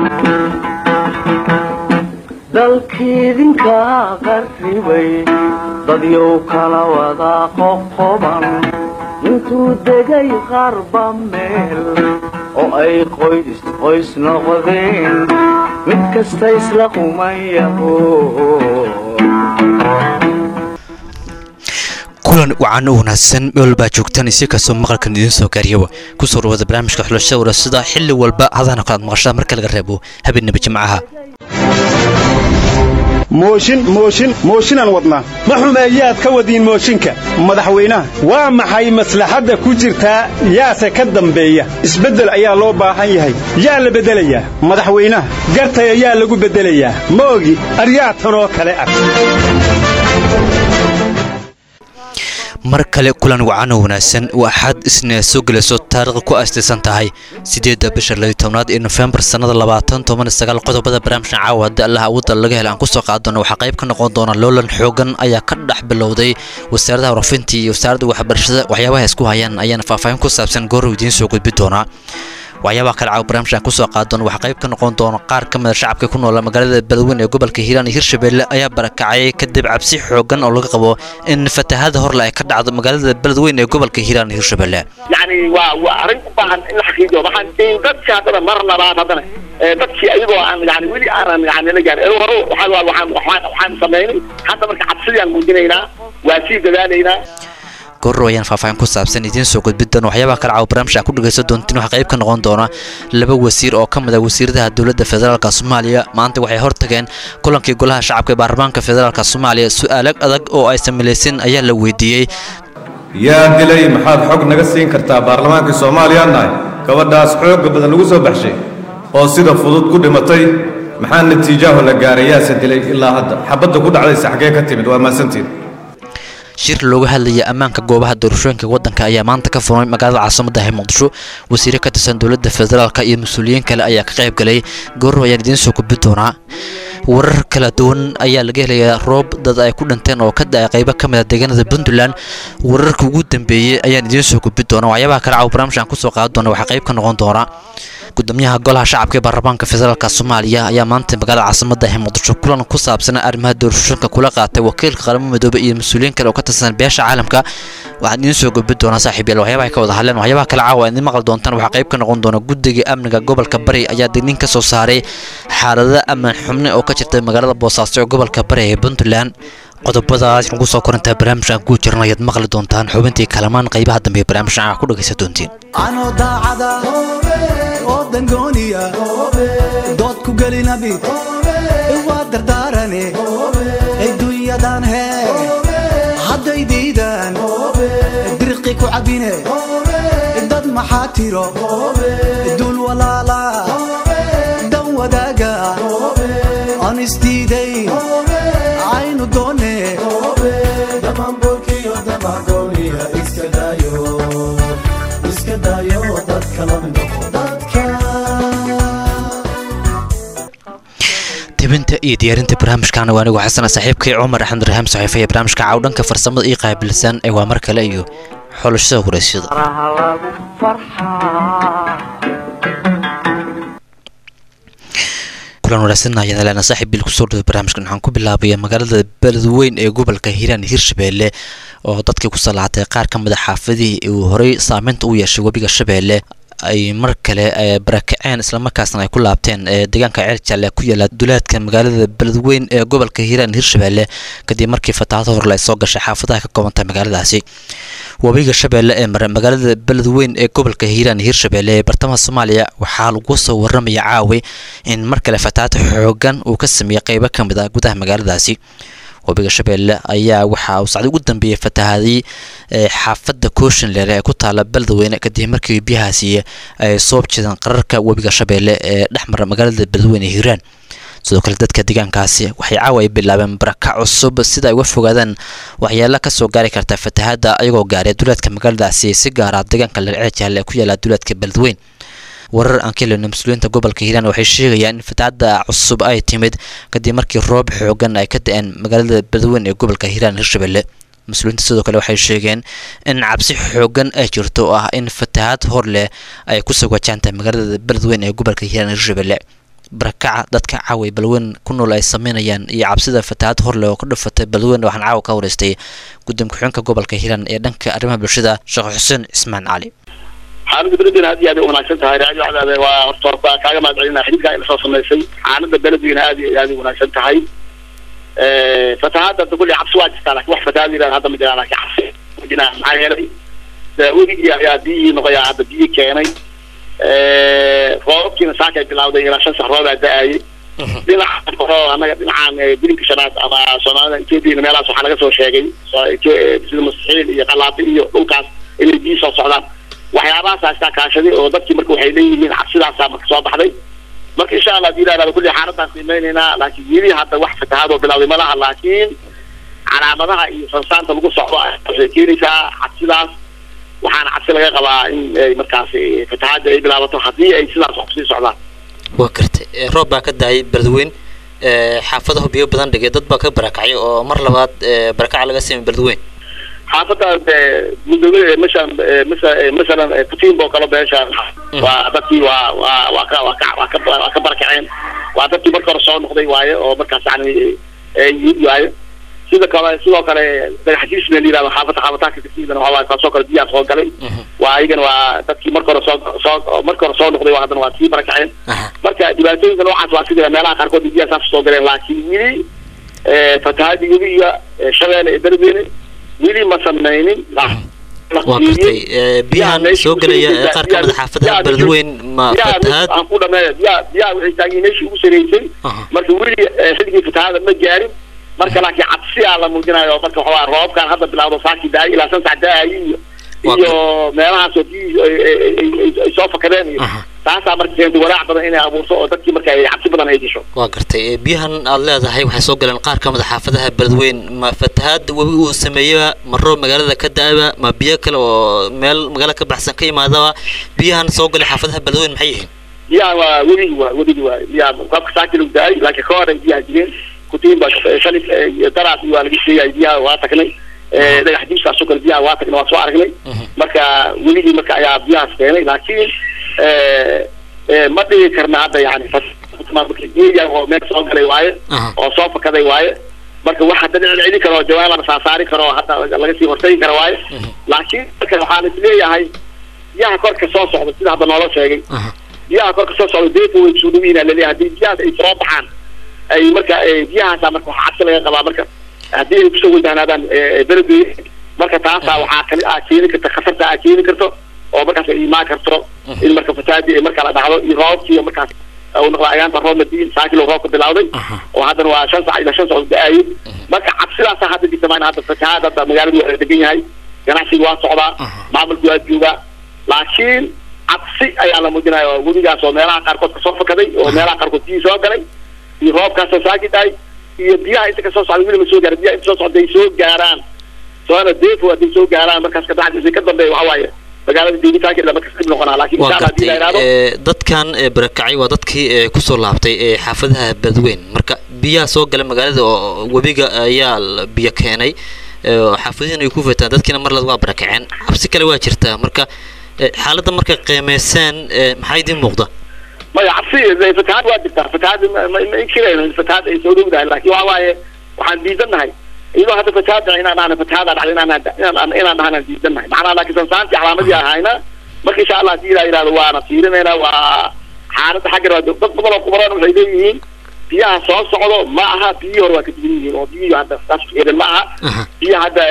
dalkiidinka qarribay dadyow kala wada qoqoban intuu degay qarba meel oo ay qoys qoys noqdeen mid kasta isla qumayaho kulan wacan u wanaagsan meel baa joogtaan isi kastoo maqalkan idiin soo gaariyaba kusoo dhawada barnaamijka xulashada warasada xilli walba hadana kalaad maqashaa marka laga reebo habeenaba jimcaha mooshin mooshin mooshinaan wadnaa ma xumeeyaad ka wadiin mooshinka madaxweynaha waa maxay maslaxadda ku jirtaa yaase ka dambeeya isbeddel ayaa loo baahan yahay yaa la beddelayaa madaxweynaha gartaya yaa lagu beddelayaa ma ogi aryaa tanoo kale ah mar kale kulan wacan oo wanaagsan waa axad isna soo gelayso taariikhda ku aastaysan tahay siddeedda bisha layo tobnaad ee nofembar sannada labaatan toban sagaal qodobada barnaamijka caawa haddii allaha awoodda laga hela aan kusoo qaadano waxaa qayb ka noqon doona loolan xoogan ayaa ka dhex bilowday wasaaradaha warafinta iyo wasaaradda waxbarashada waxyaabaha isku hayaan ayaana faahfaahin ku saabsan goorow idiin soo gudbi doonaa waxyaabaha kale caawa barnaamijkan kusoo qaadan waxaa qayb ka noqon doona qaar ka mida shacabka ku noola magaalada beledweyne ee gobolka hiiraan iyo hirshabelle ayaa barakacay kadib cabsi xoogan oo laga qabo in fatahada horle ay ka dhacdo magaalada beledweyne ee gobolka hiiraan iyo hirshabelle yani waa waa arrin u baahan in la xaqiijiyo waxaan dadkii haddana mar labaad haddana dadkii ayagoo aan yani weli aanan yani la gaarin hore waxaan waxaan waxaan waxaan samaynay hadda marka cabsidii aan muujinaynaa waa sii dadaalaynaa goorrow ayaan faahfaahin ku saabsan idiin soo gudbi doona waxyaabaha kale caawa barnaamijka ku dhegaysan doontiin waxaa qayb ka noqon doona laba wasiir oo ka mid ah wasiiradaha dowladda federaalka soomaaliya maanta waxay hortageen kulankii golaha shacabka ee baarlamaanka federaalka soomaaliya su-aalo adag oo ay samilaysan ayaa la weydiiyey yaa dilay maxaad xog naga siin kartaa baarlamaankii soomaaliya nahay gabadhaas xoogga badan lagu soo baxshay oo sida fudud ku dhimatay maxaa natiijaaho la gaaray yaase dilay ilaa hadda xabadda ku dhacdaysa xaggee ka timid waa maasantiin shir looga hadlaya ammaanka goobaha doorashooyinka waddanka ayaa maanta ka furmay magaalada caasimada ee muqdisho wasiire ka tirsan dowladda federaalka iyo mas-uuliyiin kale ayaa ka qayb galay goorrow ayaan idiin soo gudbi doonaa warar kala duwan ayaa laga helayaa roob dad ay ku dhinteen oo ka da-ay qaybo ka mid a deegaanada puntland wararka ugu dambeeyey ayaan idiin soo gudbi doonaa waxyaabaha kale caawa barnaamijkan kusoo qaadan doona waxaa qayb ka noqon doona gudoomiyaha golaha shacabka ee baarlamaanka federaalk soomaaliya ayaa maanta magaalada caasimada ee muqdisho kulan ku saabsan arrimaha doorashooyinka kula qaatay wakiilka qaramada midoobey iyo mas-uuliyiin kale oo ka tirsan beesha caalamka waxaan idiin soo gudbi doonaa saaxiib yaal waxyaabaha ay ka wada hadleen waxyaabaha kale caawa idiin maqli doontaan waxaa qayb ka noqon doona guddiga amniga gobolka bari ayaa digniin ka soo saaray xaalada ammaan xubne oo ka jirta magaalada boosaaso ee gobolka bari ee puntland qodobadaas nagu soo korantaa barnaamijkan kuu jiran ayaad maqli doontaan xubintii kalamaan qaybaha dambe ee barnaamijkan aa ku dhagaysan doontiin anoo daacada oo dangooniya dood ku gelinabi waa dardaarane adduunyadan hee hadday diidaan dirqi ku cabbine dad maxaa tiro duul walaala dan wadaaga aan isdiidayn aynu doone tebinta iyo diyaarinta barnaamijkaana waa anigu xasana saaxiibkay cumar axmed rahaam saxiifa ee barnaamijka cawdhanka farsamada ii qaabilsan ee waa mar kale iyo xulashada waraysyada faraha lagu farxaa kulan wanaagsan ayaan leena saaxiib bil kusoo dhaway barnaamijkan waxaan ku bilaabaya magaalada beledweyn ee gobolka hiiraan hirshabeelle oo dadkii ku salaatay qaar ka mid a xaafadihii uu horey saameynta u yeeshay webiga shabeelle ay mar kale barakaceen islamarkaasna ay ku laabteen deegaanka ceel jaalle ku yaala duleedka magaalada beledweyn ee gobolka hiiraan hirshabeelle kadib markii fatahaada horle ay soo gashay xaafadaha ka koobantay magaaladaasi webiga shabeelle ee mare magaalada beledweyn ee gobolka hiiraan hirshabeelle ee bartamaha soomaaliya waxaa lagu soo waramaya caawi in mar kale fatahaad xoogan uu ka sameeyey qeybo ka mid ah gudaha magaaladaasi webiga shabeelle ayaa waxa uu sacdi ugu dambeeyey fatahaadii xaafadda kooshinleere ee ku taala beledweyne kadib markii biyahaasi ay soo jeedeen qararka webiga shabeelle ee dhexmara magaalada beledweyne hiiraan sidoo kale dadka deegaankaasi waxay caawa ay bilaabeen baraka cusub sida ay uga fogaadaan waxyaala kasoo gaari karta fatahaadda ayagoo gaaray duleedka magaaladaasi si gaara deegaanka lercee jaalle ee ku yaala duleedka beledweyn warar aan ka helino mas-uuliyiinta gobolka hiiraan waxay sheegayaan in fatahaadda cusub ay timid kadib markii roob xoogan ay ka da-een magaalada beledweyn ee gobolka hiiraan hirshabelle mas-uuliyiinta sidoo kale waxay sheegeen in cabsi xoogan ay jirto oo ah in fatahaad hor leh ay kusoo wajahantahay magaalada beledweyn ee gobolka hiiraan hirshabelle barakaca dadka caawa ee balweyn ku nool ay sameynayaan iyo cabsida fatahaad horle oo ka dhufatay balweyn waxaan caawa ka wareystay gudoomiye ku-xigeenka gobolka hiiraan ee dhanka arrimaha bulshada sheekh xuseen cismaan cali xaaladda beledweyne aad iyo aad ay wanaagsan tahay raadio cadaade waa horta horta kaaga mahad celinaa xididkaa ila soo samaysay xaaladda beledweyne aad iyo aad ay wanaagsan tahay fatahaadda hadda kulli cabsi waa jirtaa laakiin wax fatahaad yidhahda hadda ma jiraan laakiin cabsi ma jiraan maxaa yeelay weligii ayaa biyihii noqoyaa hadda biyi keenay roobabkiina saakay bilawday ilaa shan sax roobaa da-ayay dhinaca hore annaga dhinacaan bilinka shanaad ama soomaalida etoobiya meelahaas waxaa laga soo sheegay sida mustaxiil iyo qalaabi iyo dhulkaas inay biyi soo socdaan waxyaabahaas iskaa kaashaday oo dadkii marka waxay leeyihiin cabsidaasaa marka soo baxday marka insha allah hadii ilaahdo kulli xaaladaan qiimeynaynaa laakiin weli hadda wax fatahaadoo bilawday ma laha laakiin calaamadaha iyo sansaanta lagu socdo waxay keenaysaa cabsidaas waxaana cabsi laga qabaa in ay markaas fatahaadda ay bilaabato haddii ay sidaas wax kusii socdaan waa gartay roob baa ka daayay beledweyn xaafadahu biyo badan dhigay dad baa ka barakacay oo mar labaad barakaca laga siimay beledweyn xaafadda mudoobe mashan masa masalan putinba oo kale beesha waa dadkii waa waa waa ka waa ka waa ka waa ka barakaceen waa dadkii marka hore soo noqday waaye oo markaas yani yimid waaye sida kale sidoo kale dhagaxjiis meel yirahdo xaafadda xaafataanka kasiidan waxaa waaye taasoo kale biyaa soo galay waa ayagana waa dadkii marka hore soo soo marka hore soo noqday waa haddana waa sii barakaceen marka dhibaatooyinka noocaas waa sida meelaha qaarkood biyaa saas soo galeen laakiin weli fatahaadii webiga shabeelle ee beledweyne weli ma samaynin waa gartay biyahan soo gelaya ee qaar ka mid a xaafadaha beledweyn ma fatahaad aan ku dhameeya biyaa biyaa waxay taageen meeshii ugu sareysay marka weli xilligii fatahaada ma gaarin marka laakiin cabsi aa la muujinayo marka waxaa roobkan hadda bilawdo saakii daay ilaa shan sac daayi iyo iyo meelahaasoo biyihii ay soo fakadeen iyo taasaa marka keentay walaac badan inay abuurto oo dadkii marka ay cabsi badan ay disho waa gartay biyahan aad leedahay waxay soo galeen qaar ka mid a xaafadaha beledweyn ma fatahaad webi uu sameeyaba ma roob magaalada ka da-aba ma biyo kale oo meel magaala ka baxsan ka imaadaba biyahan soo galay xaafadaha beledweyn maxay yihiin biyahan waa webigi waa webigi waa biyaha roobka saakii lagu da-ay laakiin ka hor ay biyaha jireen kutiin baa shalif daraas waa laga sheegay biyaha waa tagnay dhagax jiiskaasoo kale biyaha waa tagnay waa soo aragnay marka weligii marka ayaa biyahaas keenay laakiin ma dhigi karna hadda yani oo meel soo galay waaye oo soo fakaday waaye marka wax hadda dhicin celin karo jawaab la saasaari karo hadda laga sii hortagi karo waaye laakiin marka waxaan isleeyahay biyaha korka soo socda sida hadda noola sheegay biyaha korka soo socda deefa way soo dhawiina laleeyahay haddii biyahaas ay soo baxaan ay marka biyahaasa marka waxaa cabsi laga qabaa marka haddii ay kusoo wajahnaadaan beledweyne marka taasaa waxaa kali aa keeni karta khatarta aa keeni karto oo markaas ay imaan karto in marka fasaadii ay marka la dhacdo iyo roobkii markaas uu noqda ayaanta roobna diin saakilo roobka bilawday oo haddana waa shan sac ilaa shan sac da-ayay marka cabsidaasa hadda jirta maan hadda fatahaad hadda magaaladu waa degan yahay ganacsiga waa socdaa maamulku waa joogaa laakiin cabsi ayaa la muujinaya oo webigaas oo meelaha qaarkood kasoo fakaday oo meelaha qaarkood biyii soo galay iyo roobkaasoo saaki dhahay iyo biyaha inta kasoo socda weli ma soo gaara biyaha inta soo socda ay soo gaaraan soona deefo hadday soo gaaraan markaas kadacdi ka dambeeya waxaa waaye magaalada deegitaankeeda markas dib noqonaa laakiin waa insha allah hadii la gartay yidhahdo dadkan barakacay waa dadkii ee kusoo laabtay ee xaafadaha beledweyn marka biyaha soo gala magaalada oo webiga ayaa la biyo keenay ee oo xaafadihiin ay ku fataan dadkiina mar laad waa barakaceen cabsi kale waa jirtaa marka ee, xaaladda markay qiimeyseen ee, maxaa idiin muuqda maya cabsi de fatahaad waa jirtaa fatahaad ma ma ma inkirayno in fatahaad ay soo dhowdahay laakiin waxa waaye waxaan diidannahay iyadoo hadda fatahaad dhacay inaan dhahna fatahaada dhacday inaan inaan inaan dhahnaan diidannahay macnaha laakiin sansaantii calaamadii ahayna marka insha allah hadii la yidhahdo waana fiirinayna waa xaaladda xaggan waa dad badan oo kubaran waxay leeyihiin biyaha soo socdo ma aha biyihii hore waa ka duwan yihiin oo biyihii hadda saas fiirin ma aha Aha. biyaha hadda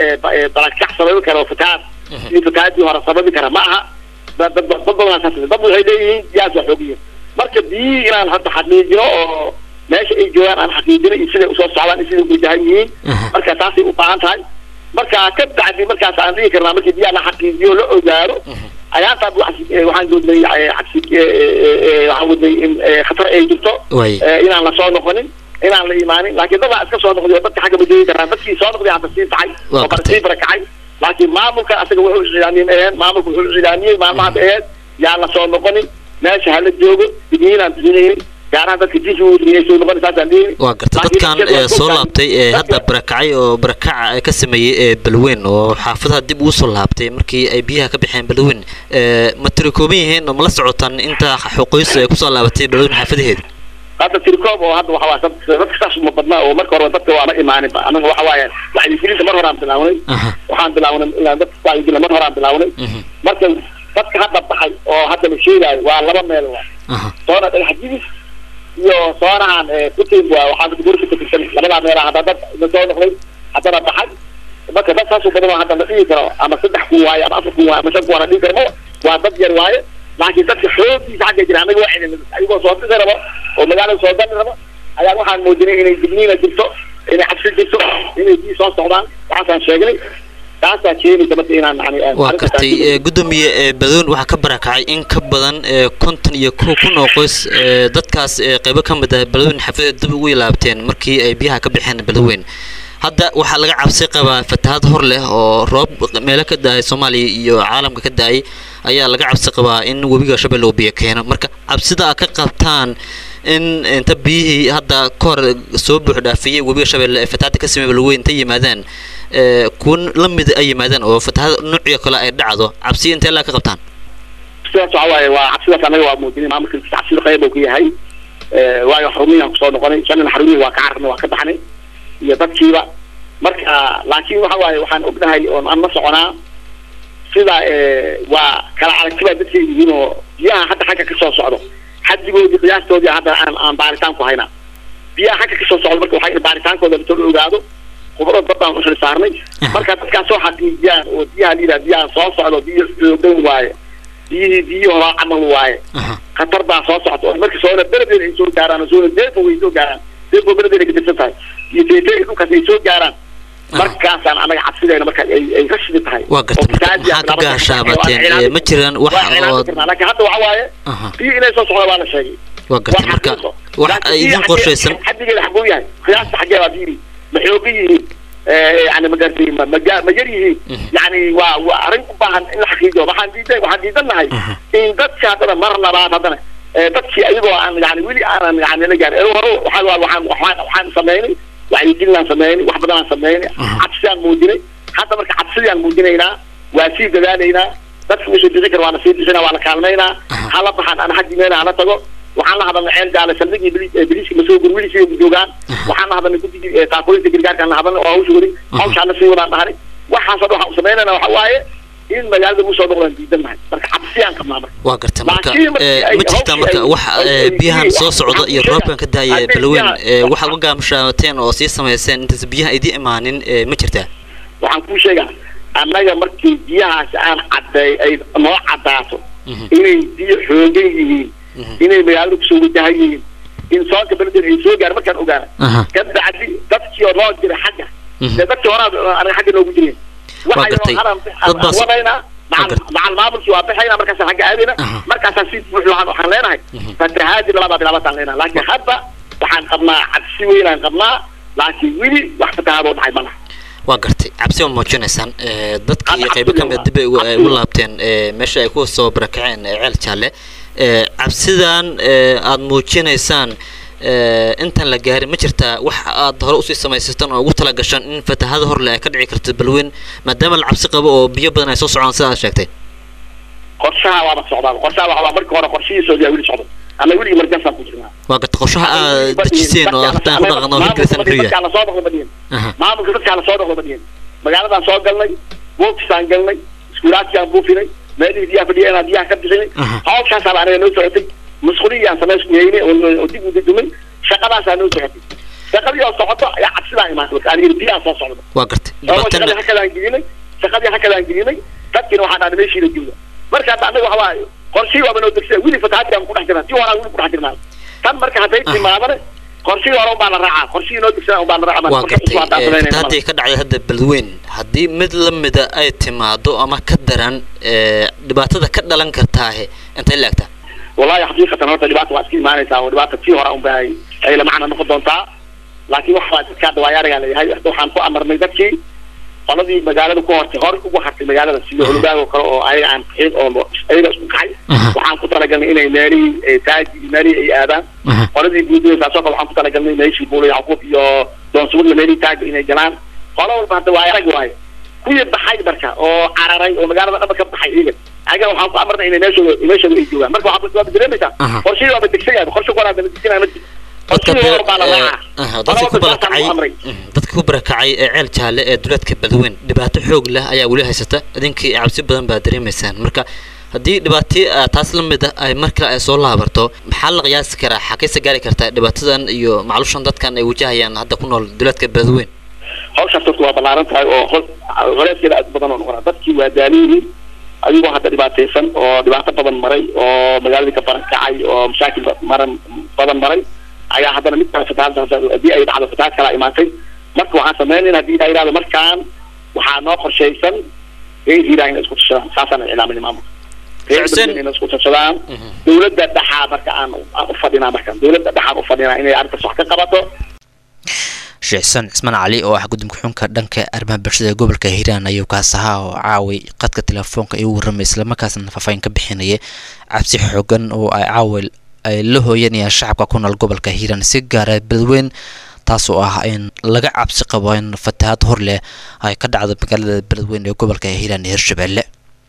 balakac sababi kara oo fatahaad sidii fatahaadii hore sababi kara ma aha dad dad dad badan saas dad waxay leeyihiin biyahaas waa xoog yihiin marka biyihii inaan hadda xaqiijino oo meesha ay joogaan aan xaqiijino iyo siday usoo socdaan iyo siday uwajahan yihiin Aha. marka taasay u baahan tahay marka ka bacdi markaas aan dhigi karnaa markii biyaha la xaqiijiyo la ogaado ayaantaa waxaan doodnay eh, cabsi eh, eh, eh, waxaan wadnay in eh, khatar ay jirto Waay. eh, inaan la soo noqonin inaan la imaanin laakiin dadaa iska soo noqday oo dadka xagga ma joogi karaan dadkii soo noqday hadda sii taxay Waa oo kale gartay. sii barakacay laakiin maamulka asaga wuxuu iclaamiyey aheen maamulka wuxuu iclaamiyey maalmaha aheed yaan la soo noqonin meesha hala joogo digniinaan bixinaynin gaar ahaan dadka jinsi inay soo noqon saasaan dhihi waa garta dadkan ee soo laabtay ee hadda barakacay oo barakaca ka sameeyey ee balweyn oo xaafadaha dib ugu soo laabtay markii ay biyaha ka baxeen balweyn ee ma tiri kooban yihiin oo ma la socotaan inta xuquuqis ay kusoo laabatay balweyn xaafadaheeda hadda tirikoob oo hadda waxa waaye dadka saas uma badnaa oo marka hore dadka waama imaaninba anaga waxa waaye wacyigelinta mar horaan bilaawnay aha waxaan bilaawnay ilaa dadka wacyigelin mar horaan bilaawnay mhm, marka dadka hadda baxay oo hadda la sheegaayo waa laba meel waa aha soona dhagax jibis iyo soonahan putin waa waxaa gurka ka tirsan labadaa meela hadda dad la soo noqday haddana baxay marka dad saas u badan oo hadda la dhihi karo ama saddex kun waaye ama afar kun waaye ama shan kun waa la dhihi karo ma waa dad yar waaye laakiin dadka xooggiisa xagga jira anaga waa celin ayagoo soo dhisi rabo oo magaalada soo gali rabo ayaa waxaan muujinay inay digniina jirto inay cabsi jirto inay bii soo socdaan waxaasaan sheegnay taasaa keenaysa marka inaan yani waa gartay ee, gudoomiye ee badoon waxaa ka barakacay in ka badan ee, konton iyo kow kun oo qoys ee, dadkaas ee, qaybo ka mid ah balweyn xafadeed dib ugu ilaabteen markii ay biyaha ka baxeen balweyn hadda waxaa laga cabsi qabaa fatahaad hor leh oo roob meelo ka da-ay soomaaliya iyo caalamka ka da-ay ayaa laga cabsi qabaa in webiga shabeelle uu biyo keeno marka cabsida aad ka qabtaan in inta biyihii hadda ka hor soo buux dhaafiyey webiga shabeelle ee fatahaadda ka sameeyay balweyn inta yimaadaan ee, kuwa la mid ay yimaadaan oo fatahaad noocyo kale ay dhacdo cabsi intee laa ka qabtaan sidaas waxa waaye waa cabsidaas anaga waa muujinay maamulka cabsida qayb uu ka yahay Eh, waayo xarumiyaan kusoo noqonay shanina xarumihi waa ka cararnay waa ka baxnay iyo dadkiiba marka laakiin waxa waaye waxaan ognahay oon aan la soconaa sida eh, waa kala aragtibaa dadka yihiin oo biyaha hadda xagga kasoo socdo xadigoodii qiyaastoodii hadda aan aan baaritaan ku haynaa biyaha xagga kasoo socdo marka waxay baaritaankooda lasoo ogaado khubaro dad baan u xil saarnay marka dadkaas soo xaqiijiyaan oo biyaha la yidhaha biyaha soo socdo biyo xoogan waaye biyihii biyihii horaa camal waaye Aha. khatar baa soo socota oo marka soona beledeen ay soo gaaraan oo soona deefo way soo gaaraan deefo beledeen ay ka tirsan tahay iyo teetee dhulkaas ay soo gaaraan markaasaan anaga cabsideena marka ay ay rashidi tahay Waa gartay, oo marka fatahaadii maxaa ka laba- gaashaabateen? waa Ee, ma jiraan wax waa cilaami oo- karnaa. laakiin hadda waxa waaye Aha. biyo inay soo socda waa la sheegay waa gartay waa marka xaqiiqo. wax Laakiin ay biyo idin xaggee- qorshaysan xaddigeeda xaguu yahay qiyaasta xaggee baa biyihi ma xoogan yihiin Eh, yani ma garatay ma ma ga- ma yar yihiin yani waa waa arrin u baahan in la xaqiijiyo waxaan diiday waxaan diidannahay in dadka haddana mar labaad haddana eh, dadkii ayagoo aan yani weli aanan yani la gaarin ee hore waxaa waa waxaan waxaan waxaan sameynay wacyigelinaan sameynay wax badan aan sameynay cabsidaan muujinay hadda marka cabsidaan muujinaynaa waa sii dadaalaynaa dadka usoo dixi kara waa la sii dixina waa la kaalmaynaa hala baxaan ana xaggi meela hala tago waxaan la hadalnay ceel gaale saldhigii bili- eh, biliiska masoo gurwili sida joogaan waxaan la hadalnay guddigii eh, taakulinta gargaarkaan la hadalnay oo hawsha weli hawshaan la sii wadaan dhahnay waxaasoo dhan waxaan samaynayna waxa waaye in magaalada lagu soo noqdaan diidan nahay marka cabsiyaan qabnaa marka waa gartay marka Laakiin markii ee, ay ma jirtaa hawshii marka ay- wax ay- ee, ay- biyahan ay- soo socda iyo waxaan roobkan ka daaya hadday balweyn biyaha- ee, waxaad uga gaamshaateen oo sii samayseen intaas biyaha idii imaanin ee, ma jirtaa waxaan kuu sheegaa annaga markii biyahaas aan cadday ay noo caddaato inay biyo xoogan yihiin inay magaalada kusoo wajahan yihiin in soonka beledeen ay soo gaar markaan ogaana Aha. ka bacdi dadkii oo noo jira xagga Mhm. dee dadkii horaa anaga xagga noogu jireen Waa gartay. Dad baas- wadaynaa Waa gartay. macal maamulkii waa bixaynaa markaasaan xagga aadayna Aha. markaasaan si buuxda waxaan waxaan leenahay fatahaadi labaa bilaabataan leenahay laakiin hadda waxaan qabnaa cabsi weynaan qabnaa laakiin weli wax fatahaadoo dhacay ma laha waa gartay cabsi ma muujinaysaan ee, dadka iyo Hadda qaybo ka cabsi mid waa. dib ay ugu- ay ugu Cabsi waa. laabteen ee, meesha ay ku soo barakaceen ee, ceel jaalle ee, cabsidan ee, aad muujinaysaan ee, intaan la gaarin ma jirtaa wax aad hore usii samaysataan oo ugu tala gashaan in fatahada horle ay ka dhici karto balweyn maadaama la cabsi qabo oo biyo badan ay soo socdaan sida aad sheegtay qorshaha waaba socdaa qorshaha waxa waa markii hore qorshihiisa yaa weli socdo ama weli emergency ku jirnaa waa gartay qorshaha aad dejiseen oo hataan ku dhaqan oo hirgelisaan muxuu yahay dadkaa lasoo dhaqdo badiyeen Aha. maamulka dadkaa lasoo dhaqdo badiyeen magaaladaan soo galnay buufisaan galnay iskuulaadkiaan buufinay meelihii biyaha fadhiyeen biyaha ka bixinay Aha. hawshaasaa anaga noo socotay masquuliyaan samaysku yeynay oo oo dib u dudumay shaqadaasaa noo socotay shaqadii oo socoto ayaa cabsidaa imaatay marka aniga biyaha soo socda waa gartay oo shaqadii dhibaatana hakadaan gelinay shaqadii hakadaan gelinay dadkiina waxaa dhahnay meeshiina jooga marka hadda anaga waxa waaye qorshii waaba noo degsa weli fatahaadkaan ku dhex jirnaa tii horaa weli ku dhex jirnaa tan marka hadday timaadane qorshii hore unbaa la raacaa qorshii noo degsa unbaa la raacaa waa gartay ee, fatahaadii ka dhacday hadda balweyn haddii mid la mida ay timaado ama ka daran ee, dhibaatada ka dhalan kartaahe intay la egtaa wallahi xaqiiqatan horta dhibaata waa iska imaanaysaa oo dhibaata tii hore unba ay ay la macna noqon doontaa laakiin waxa waa dadka hadda waayaaragaa leeyahay hadda waxaan ku amarnay dadkii qoladii magaalada ku hortay hore ugu hartay magaalada sida holugaag oo kale oo ayaga aan bixin oo ayaga isku kacay waxaan ku talagalnay inay meelihii taaji iyo meelihii ay aadaan qoladii guudooda saasoo kale waxaan ku talagalnay meeshii buula yacquub iyo doonsugulla meelihii taaga inay galaan qolo walba hadda waa arag waaye kuwii baxay marka oo cararay oo magaalada dhaba ka baxay iyaga ayaga waxaan ku amarnay inay meeshooda meeshooda ay joogaan marka waxaa waaba dareemaysaa qorshihii waaba degsan yahay qorshe koraa daba degsanaya ma jiro qorshihii hor baa la raacaa dadka ku barakacay dadka ku barakacay ee ceel jaalle ee duleedka badweyn dhibaato xoog leh ayaa weli haysata idinkii cabsi badan baa dareemaysaan marka haddii dhibaato taas la mid ah ay mar kale ay soo laabarto maxaa la qiyaasi karaa xakayse gaari kartaa dhibaatadan iyo macluushan dadkan ay wajahayaan hadda ku nool duleedka badweyn hawshaas dadku waa ballaaran tahay oo holeeskeeda aad badan oo noqonaa dadkii waa daaliyihiin ayagoo hadda dhibaataysan oo dhibaato badan maray oo magaaladii ka barakacay oo mashaakil maran badan maray ayaa haddana mid kale fatahaad haddii ay dhacdo fatahaad kalaa imaatay marka waxaan sameynayna haddii ilaa yidhahdo markaan waxaa noo qorshaysan reer hiiraan inay isku tashadaan saasaan iclaaminay maamulka reer badweyn inay isku tashadaan dowladda dhexaa marka aan aan ufadhinaa marka dowladda dhexaan ufadhinaa inay arrintaas wax ka qabato sheekh xuseen cismaan cali oo ah guddoonka xunka dhanka arrimaha bulshada ee gobolka hiiraan ayuu kaas ahaa oo caaway qadka telefoonka igu warramay islamarkaasna faahfaahin ka bixinaya cabsi xoogan oo ay caaway ay la hooyanayaan shacabka ku nool gobolka hiiraan si gaara badweyn taas oo ah in laga cabsi qabo in fatahaad hor leh ay ka dhacdo magaalada beledweyn ee gobolka hiiraan iyo hirshabelle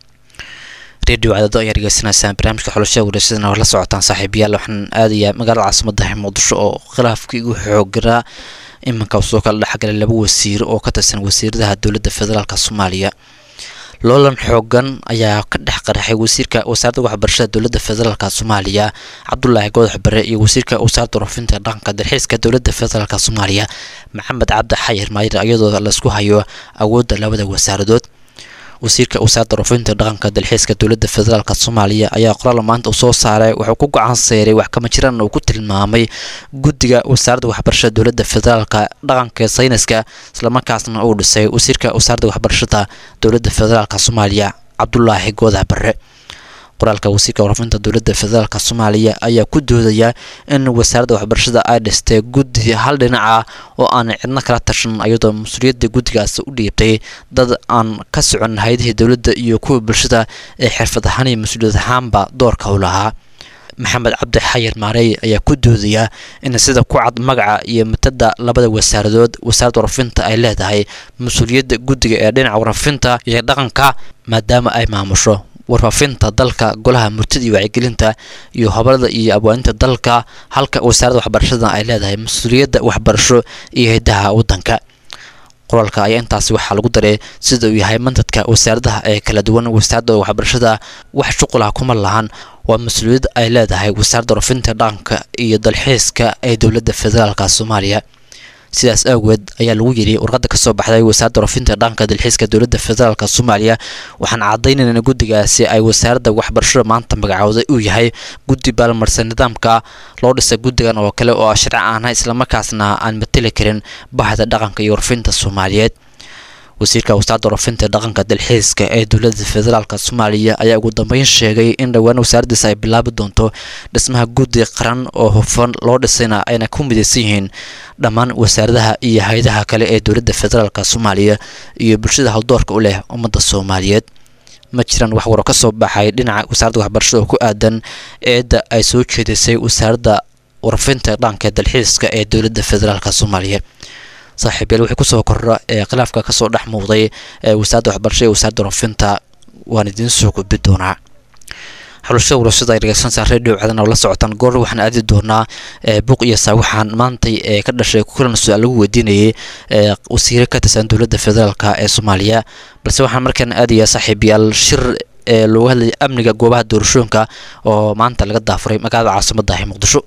radio cadado ayaa dhegeysanaysaan barnaamijka xulashada wareysadana la socotaan saaxiibayaal waxaan aadayaa magaalada caasimada muqdisho oo khilaafkii ugu xooganaa iminka usoo kala dhexgalay laba wasiir oo ka tirsan wasiiradaha dowladda federaalk soomaaliya loolan xoogan ayaa ka dhex qaraxay wasiirka wasaaradda waxbarashada dowladda federaalk soomaaliya cabdulaahi goodax bare iyo wasiirka wasaaradda warfinta dhaqanka dalxiiska dowladda federaalk soomaaliya maxamed cabdi xayir maayir iyadoo laisku hayo awoodda labada wasaaradood wasiirka wasaaradda rufinta dhaqanka dalxiiska dowladda federaalk soomaaliya ayaa qoraal maanta uu soo saaray wuxuu ku gacan seeray wax kama jiraan uu ku tilmaamay guddiga wasaaradda waxbarashada dowladda federaalka dhaqanka sayniska islamarkaasna uu dhisay wasiirka wasaaradda waxbarashada dowladda federaalk soomaaliya cabdulaahi goodax bare qoraalka wasiirka warfinta dowladda federaalk soomaaliya ayaa ku doodaya in wasaaradda waxbarashada ay dhistay guddi hal dhinac ah oo aan cidno kala tashan iyadoo mas-uuliyadda guddigaasi u dhiibtay dad aan ka socon hay-adihii dowladda iyo kuwa bulshada ee xirfad ahaan iyo mas-uuliyad ahaanba doorka u lahaa maxamed cabdi xayir maarey ayaa ku doodaya in sida ku cad magaca iyo matada labada wasaaradood wasaaradda warfinta ay leedahay mas-uuliyadda guddiga ee dhinaca warfinta iyo dhaqanka maadaama ay maamusho warfaafinta dalka golaha murtida iyo wacyigelinta iyo hobalada iyo abwaaninta dalka halka wasaaradda waxbarashada ay leedahay mas-uuliyadda waxbarasho iyo hidaha waddanka qoraalka ayaa intaasi waxaa lagu daray sida uu yahay mantadka wasaaradaha ee kala duwan wasaaradda waxbarashada wax shuqulaha kuma lahan waa mas-uuliyad ay leedahay wasaaradda warfinta dhaqanka iyo dalxiiska ee dowladda federaalk soomaaliya sidaas awgeed ayaa lagu yidhi warqadda kasoo baxday wasaaradda warfinta dhaqanka dalxiiska dowladda federaalk soomaaliya waxaan caddaynayna in guddigaasi ay wasaaradda waxbarashada maanta magacooday uu yahay guddi baalmarsan nidaamka loo dhisay guddigan oo kale oo sharci aanha islamarkaasna aan mateli karin bahda dhaqanka iyo warfinta soomaaliyeed wasiirka wasaaradda warfinta dhaqanka dalxiiska ee dowladda federaalk soomaaliya ayaa ugu dambeyn sheegay in dhowaan wasaaraddiisa ay bilaabi doonto dhismaha guddi qaran oo hufan loo dhisayna ayna ku midaysan yihiin dhammaan wasaaradaha iyo hay-adaha kale ee dowladda federaalk soomaaliya iyo bulshada howldoorka u leh ummadda soomaaliyeed ma jiraan wax waro ka soo baxay dhinaca wasaaradda waxbarashada oo ku aadan eedda ay soo jeedisay wasaaradda warfinta dhaqanka dalxiiska ee dowladda federaalk soomaaliya saaxiibayaal wixii kusoo kordha ee khilaafka kasoo dhex muuqday ee wasaaradda waxbarashada iyo wasaaradda warfinta waan idiin soo gudbi doonaa xulashada warashada ay dhegeysanaysaa radio cadan oo la socotaan goor waxaan aadi doonaa buuq iyo saawaxaan maantay ee ka dhashay kulan su-aal lagu weydiinayay ee wasiire ka tirsan dowladda federaalk ee soomaaliya balse waxaan markaan aadayaa saaxiibayaal shir ee loogu hadlayay amniga goobaha doorashooyinka oo maanta laga daafuray magaalada caasimadda ah muqdisho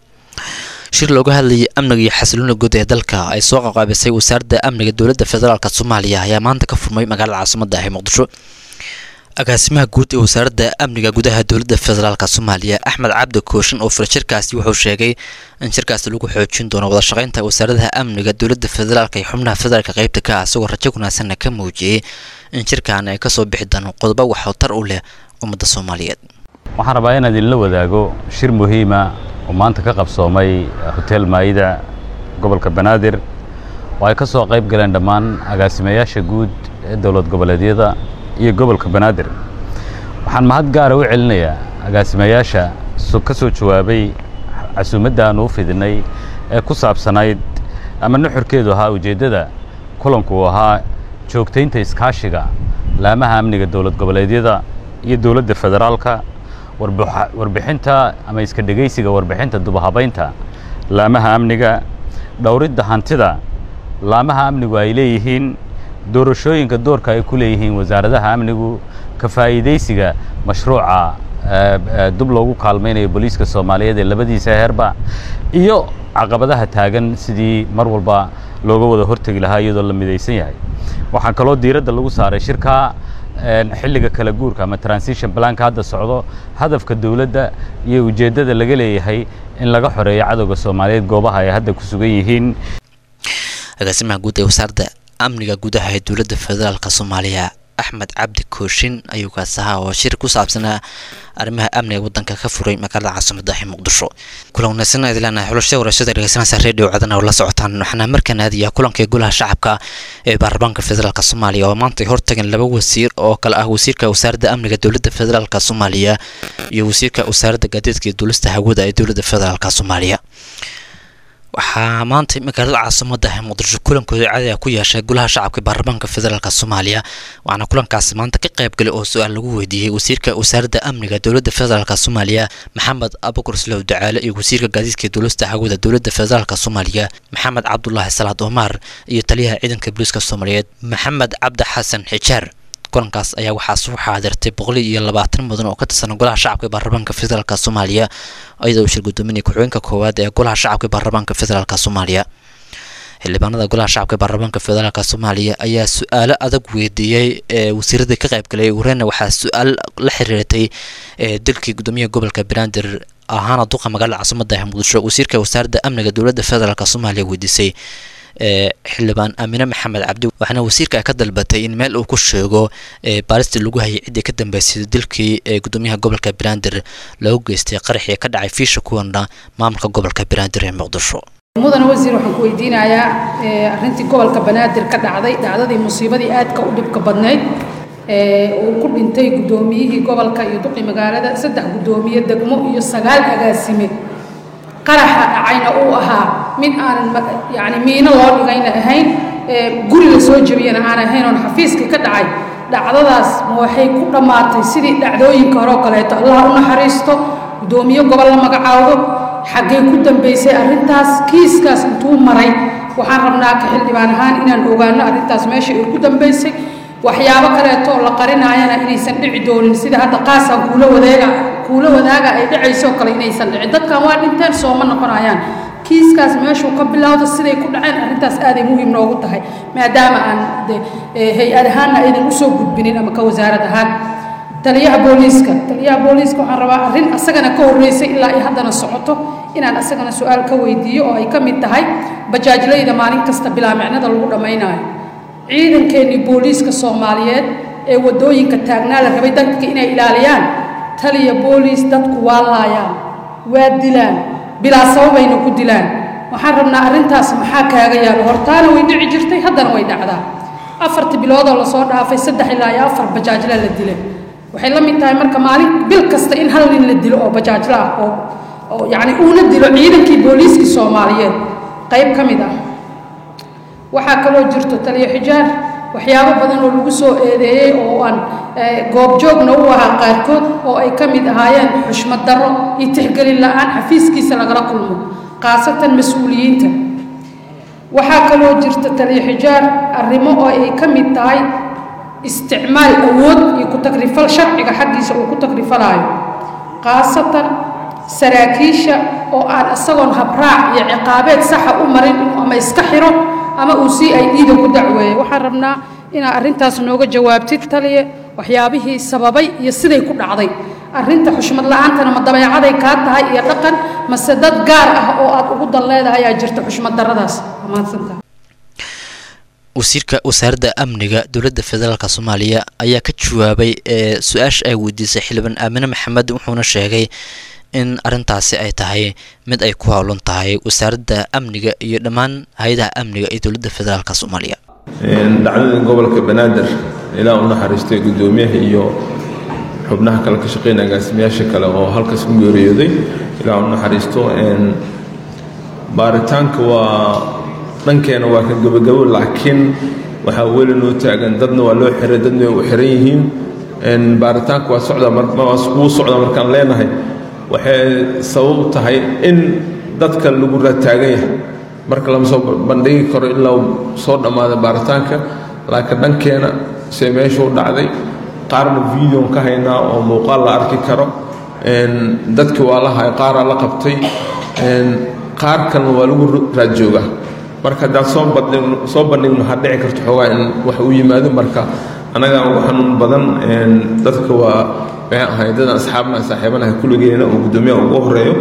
shir looga hadlayay amniga iyo xasiloona guud ee dalka ay soo qaqaabisay wasaaradda amniga dowladda federaalk soomaaliya ayaa maanta ka furmay magaalada caasimadda ah muqdisho agaasimaha guud ee wasaaradda amniga gudaha dowladda federaalk soomaaliya axmed cabdi kooshin oo fura shirkaasi wuxuu sheegay in shirkaasi lagu xoojin doono wada shaqeynta wasaaradaha amniga dowladda federaalk iyo xubnaha federaalk qeybta ka ah isagoo rajo wanaagsanna ka muujiyey in shirkan ay kasoo bixi doonaan qodobo waxtar u leh ummadda soomaaliyeed waxaan rabaa inaan idinla wadaago shir muhiima oo maanta ka qabsoomay hotel maayida gobolka banaadir oo ay ka soo qayb galeen dhammaan agaasimayaasha guud ee dowlad goboleedyada iyo gobolka banaadir waxaan mahad gaara u celinayaa agaasimayaasha ka soo jawaabay casuumadda aan uu fidinay ee ku saabsanayd ama nuxurkeedu ahaa ujeeddada kulanku uu ahaa joogtaynta iskaashiga laamaha amniga dowlad goboleedyada iyo dowladda federaalka warbixinta ama iska dhegaysiga warbixinta dubahabaynta laamaha amniga dhowridda hantida laamaha amnigu ay leeyihiin doorashooyinka doorka ay ku leeyihiin wasaaradaha amnigu ka faa'iidaysiga mashruuca dub loogu kaalmaynayo booliiska soomaaliyeed ee labadiisa heerba iyo caqabadaha taagan sidii mar walba looga wada hortegi lahaa iyadoo la midaysan yahay waxaa kaloo diiradda lagu saaray shirka xilliga kala guurka ama transition planka hadda socdo hadafka dowladda iyo ujeeddada laga leeyahay in laga xoreeyo cadowga soomaaliyeed goobaha ay hadda ku sugan yihiin agaasimaha guud ee wasaaradda amniga gudaha ee dowladda federaalk soomaaliya axmed cabdi kooshin ayuu kaas ahaa oo shir ku saabsanaa arrimaha amniga waddanka ka furay magaalada caasimada ee muqdisho kulan wanaagsan aad leenahay xulashada warashada dhegeysanaysa redio cadana oo la socotaan waxaana markaan aadaya kulanka golaha shacabka ee baarlamaanka federaalk soomaaliya oo maanta hortagan laba wasiir oo kale ah wasiirka wasaaradda amniga dowladda federaalk soomaaliya iyo wasiirka wasaaradda gaadiidka iyo duulista hawada ee dowladda federaalk soomaaliya waxaa maanta magaalada caasimada ee muqdisho kulankooda caadiga ku yeeshay golaha shacabka baarlamaanka federaalk soomaaliya waxaana kulankaasi maanta ka qaybgalay oo su-aal lagu weydiiyey wasiirka wasaaradda amniga dowladda federaalk soomaaliya maxamed abukur slow ducaale iyo wasiirka gaadiidka duulista hawada dowladda federaalk soomaaliya maxamed cabdulaahi salaad omar iyo taliyaha ciidanka booliiska soomaaliyeed maxamed cabdi xasan xijaar kulankaas ayaa waxaa soo xaadirtay boqol iyo labaatan mudan oo ka tirsan golaha shacabka baarlamaanka federaalk soomaaliya iyadoo uu shir gudoominaya ku-xigeenka koowaad ee golaha shacabka baarlamaanka federaalk soomaaliya xildhibaanada golaha shacabka baarlamaanka federaalk soomaaliya ayaa su-aalo adag weydiiyey ee wasiiradii ka qaybgalay wareyna waxaa su-aal la xiriirtay dalkii gudoomiyaha gobolka banaadir ahaana duqa magaalada caasimada ee muqdisho wasiirka wasaaradda amniga dowladda federaalk soomaaliya weydiisay xildhibaan aamine maxamed cabdi waxaana wasiirka ka dalbatay in meel uu ku sheego baaristii lagu hayay ciddii ka dambeysay dilkii gudoomiyaha gobolka banaadir loogu geystay qaraxii ka dhacay fiisha kuwana maamulka gobolka banaadir ee muqdisho mudane wasiir waxaan ku weydiinayaa arrintii gobolka banaadir ka dhacday dhacdadii musiibadii aadka u dhibka badnayd uu ku dhintay gudoomiyihii gobolka iyo duqi magaalada saddex gudoomiye degmo iyo sagaal agaasime qaraxa dhacayna uu ahaa mid aanan yani miino loo dhigayna ahayn guri la soo jebiyana aan ahayn oon xafiiskii ka dhacay dhacdadaas ma waxay ku dhammaatay sidii dhacdooyinka hore oo kaleeto allah u naxariisto gudoomiye gobol la magacaawdo xaggee ku dambaysay arrintaas kiiskaas intuu maray waxaan rabnaa ka xildhibaan ahaan inaan ogaano arrintaas meesha ay ku dambaysay waxyaabo kaleeto oo la qarinaayana inaysan dhici doonin sida hadda qaasaan kuula wadeega kuula wadaaga ay dhacayso kale inaysan dhicin dadkan waa dhinteen sooma noqonayaan kiiskaas meeshuu ka bilowda siday ku dhaceen arrintaas aaday muhiim noogu tahay maadaama aan de hay-ad ahaanna aydan usoo gudbinin ama ka wasaarad ahaan taliyaha booliiska taliyaha booliiska waxaan rabaa arrin asagana ka horreysay ilaa ay haddana socoto inaan asagana su-aal ka weydiiyo oo ay ka mid tahay bajaajlayda maalin kasta bilaa micnada lagu dhammaynayo ciidankeenii booliiska soomaaliyeed ee waddooyinka taagnaa la rabay dadka inay ilaaliyaan taliya booliis dadku waa laayaan waa dilaan bilaa sababayna ku dilaan waxaan rabnaa arrintaas maxaa kaaga yaalo hortaana way dhici jirtay haddana way dhacdaa afartii biloodoo lasoo dhaafay saddex ilaa iyo afar bajaajla la dilay waxay la mid tahay marka maalin bil kasta in hal nin la dilo oo bajaajla ah oo oo yacni uuna dilo ciidankii booliiskii soomaaliyeed qayb ka mid ah waxaa kaloo jirto taliyo xijaar waxyaabo badan oo lagu soo eedeeyey oo aan goobjoogna u ahaa qaarkood oo ay ka mid ahaayeen xushmad darro iyo tixgelin la-aan xafiiskiisa lagala kulmo khaasatan mas-uuliyiinta waxaa kaloo jirta taliyo xijaar arrimo oo ay ka mid tahay isticmaal awood iyo ku tagrifal sharciga xaggiisa uu ku tagrifalaayo khaasatan saraakiisha oo aan isagoon habraac iyo ciqaabeed saxa u marin ama iska xiro ama uu sii ay dhiida ku dacweeyey waxaan rabnaa inaad arrintaas nooga jawaabtid taliye waxyaabihii sababay iyo siday ku dhacday arrinta xushmad la-aantana ma dabeecaday kaa tahay iyo dhaqan mase dad gaar ah oo aad ugu dan leedahay ayaa jirta xushmad darradaas amaadsantaha wasiirka wasaaradda amniga dowladda federaalk soomaaliya ayaa ka jawaabay ee su-aasha ay weydiisay xildhibaan aamine maxamed wuxuuna sheegay in arrintaasi ay tahay mid ay ku howlan tahay wasaaradda amniga iyo dhammaan hay-adaha amniga ee dowladda federaalk soomaaliya dhacdada gobolka banaadir ilaa u naxariistay guddoomiyaha iyo xubnaha kale ka shaqeynaya agaasimayaasha kale oo halkaas ku geeriyooday ilaa u naxariisto baaritaanka waa dhankeena waa ka gabagabo laakiin waxaa weli noo taagan dadna waa loo xiray dadna way u xiran yihiin baaritaanka waa socda wuu socda markaan leenahay waxay sabab u tahay in dadka lagu rataagan yahay marka lama soo bandhigi karo ilaa soo dhammaada baaritaanka laakiin dhankeena see meeshuu dhacday qaarna videon ka haynaa oo muuqaal la arki karo dadki waa la hay qaaraa la qabtay qaar kalena waa lagu raadjoogaa marka haddaad soo bandhigno soo bandhigno waxaa dhici karto xoogaa in wax u yimaado marka annagaa ugu xanuun badan dadka waa maxay ahay dadaan asxaabnaha saaxiibanaha kulligeena oo guddoomiyaha ugu horeeyo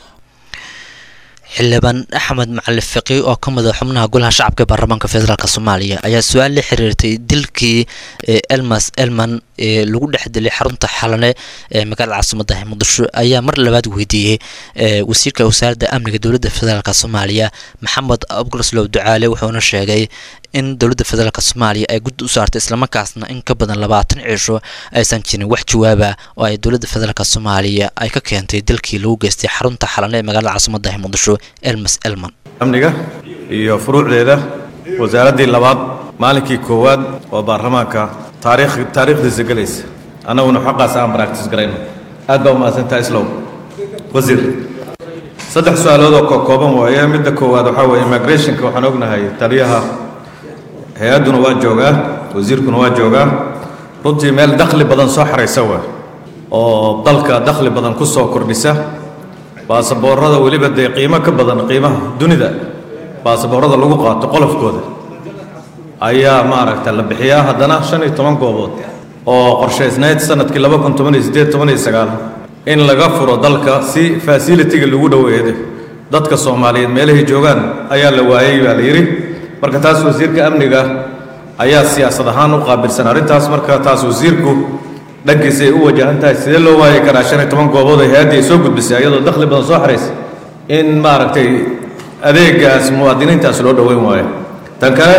xildhibaan axmed macali fiqi oo ka mid a xubnaha golaha shacabka ee baarlamaanka federaalk soomaaliya ayaa su-aal la xiriirtay dilkii elmas elman ee lagu dhex dilay xarunta xalane ee magaalada caasimadda muqdisho ayaa mar labaad weydiiyey wasiirka wasaaradda amniga dowladda federaalk soomaaliya maxamed abguraslow ducaale wuxuuna sheegay in dowladda federaalk soomaaliya ay guddi u saartay islamarkaasna in ka badan labaatan cisho aysan jirin wax jawaaba oo ay dowladda federaalk soomaaliya ay ka keentay dilkii lagu geystay xarunta xalane ee magaalada caasimadda muqdisho elmas elman amniga iyo furuucdeeda wasaaraddii labaad maalinkii koowaad oo baarlamaanka taariikh taariikhdiisa gelaysa annaguna xaqaas aan baractis garayno aad baa umahadsantaha islow wasiir saddex su-aalood oo kooban waaye midda koowaad waxaa weeye immigrationka waxaan ognahay taliyaha hay-adduna waa joogaa wasiirkuna waa joogaa runtii meel dakhli badan soo xaraysa waa oo dalka dakhli badan ku soo kordhisa baasaboorada weliba dee qiimo ka badan qiimaha dunida baasaboorada lagu qaato qolofkooda ayaa maaragta la bixiyaa haddana shan iyo toban goobood oo qorshaysnayd sanadkii laba kun toban iyo siddeed toban iyo sagaal in laga furo dalka si fasilitiga lagu dhoweedo dadka soomaaliyeed meelahay joogaan ayaa la waayey baa la yidhi marka taas wasiirka amniga ayaa siyaasad ahaan u qaabilsan arrintaas marka taas wasiirku dhankiisa ay u wajahan tahay sidee loo waayi karaa shan iyo toban goobood oo hay-addii ay soo gudbisay iyadoo dakhli badan soo xaraysa in maaragtay adeegaas muwaadiniintaas loo dhoweyn waayo tan kale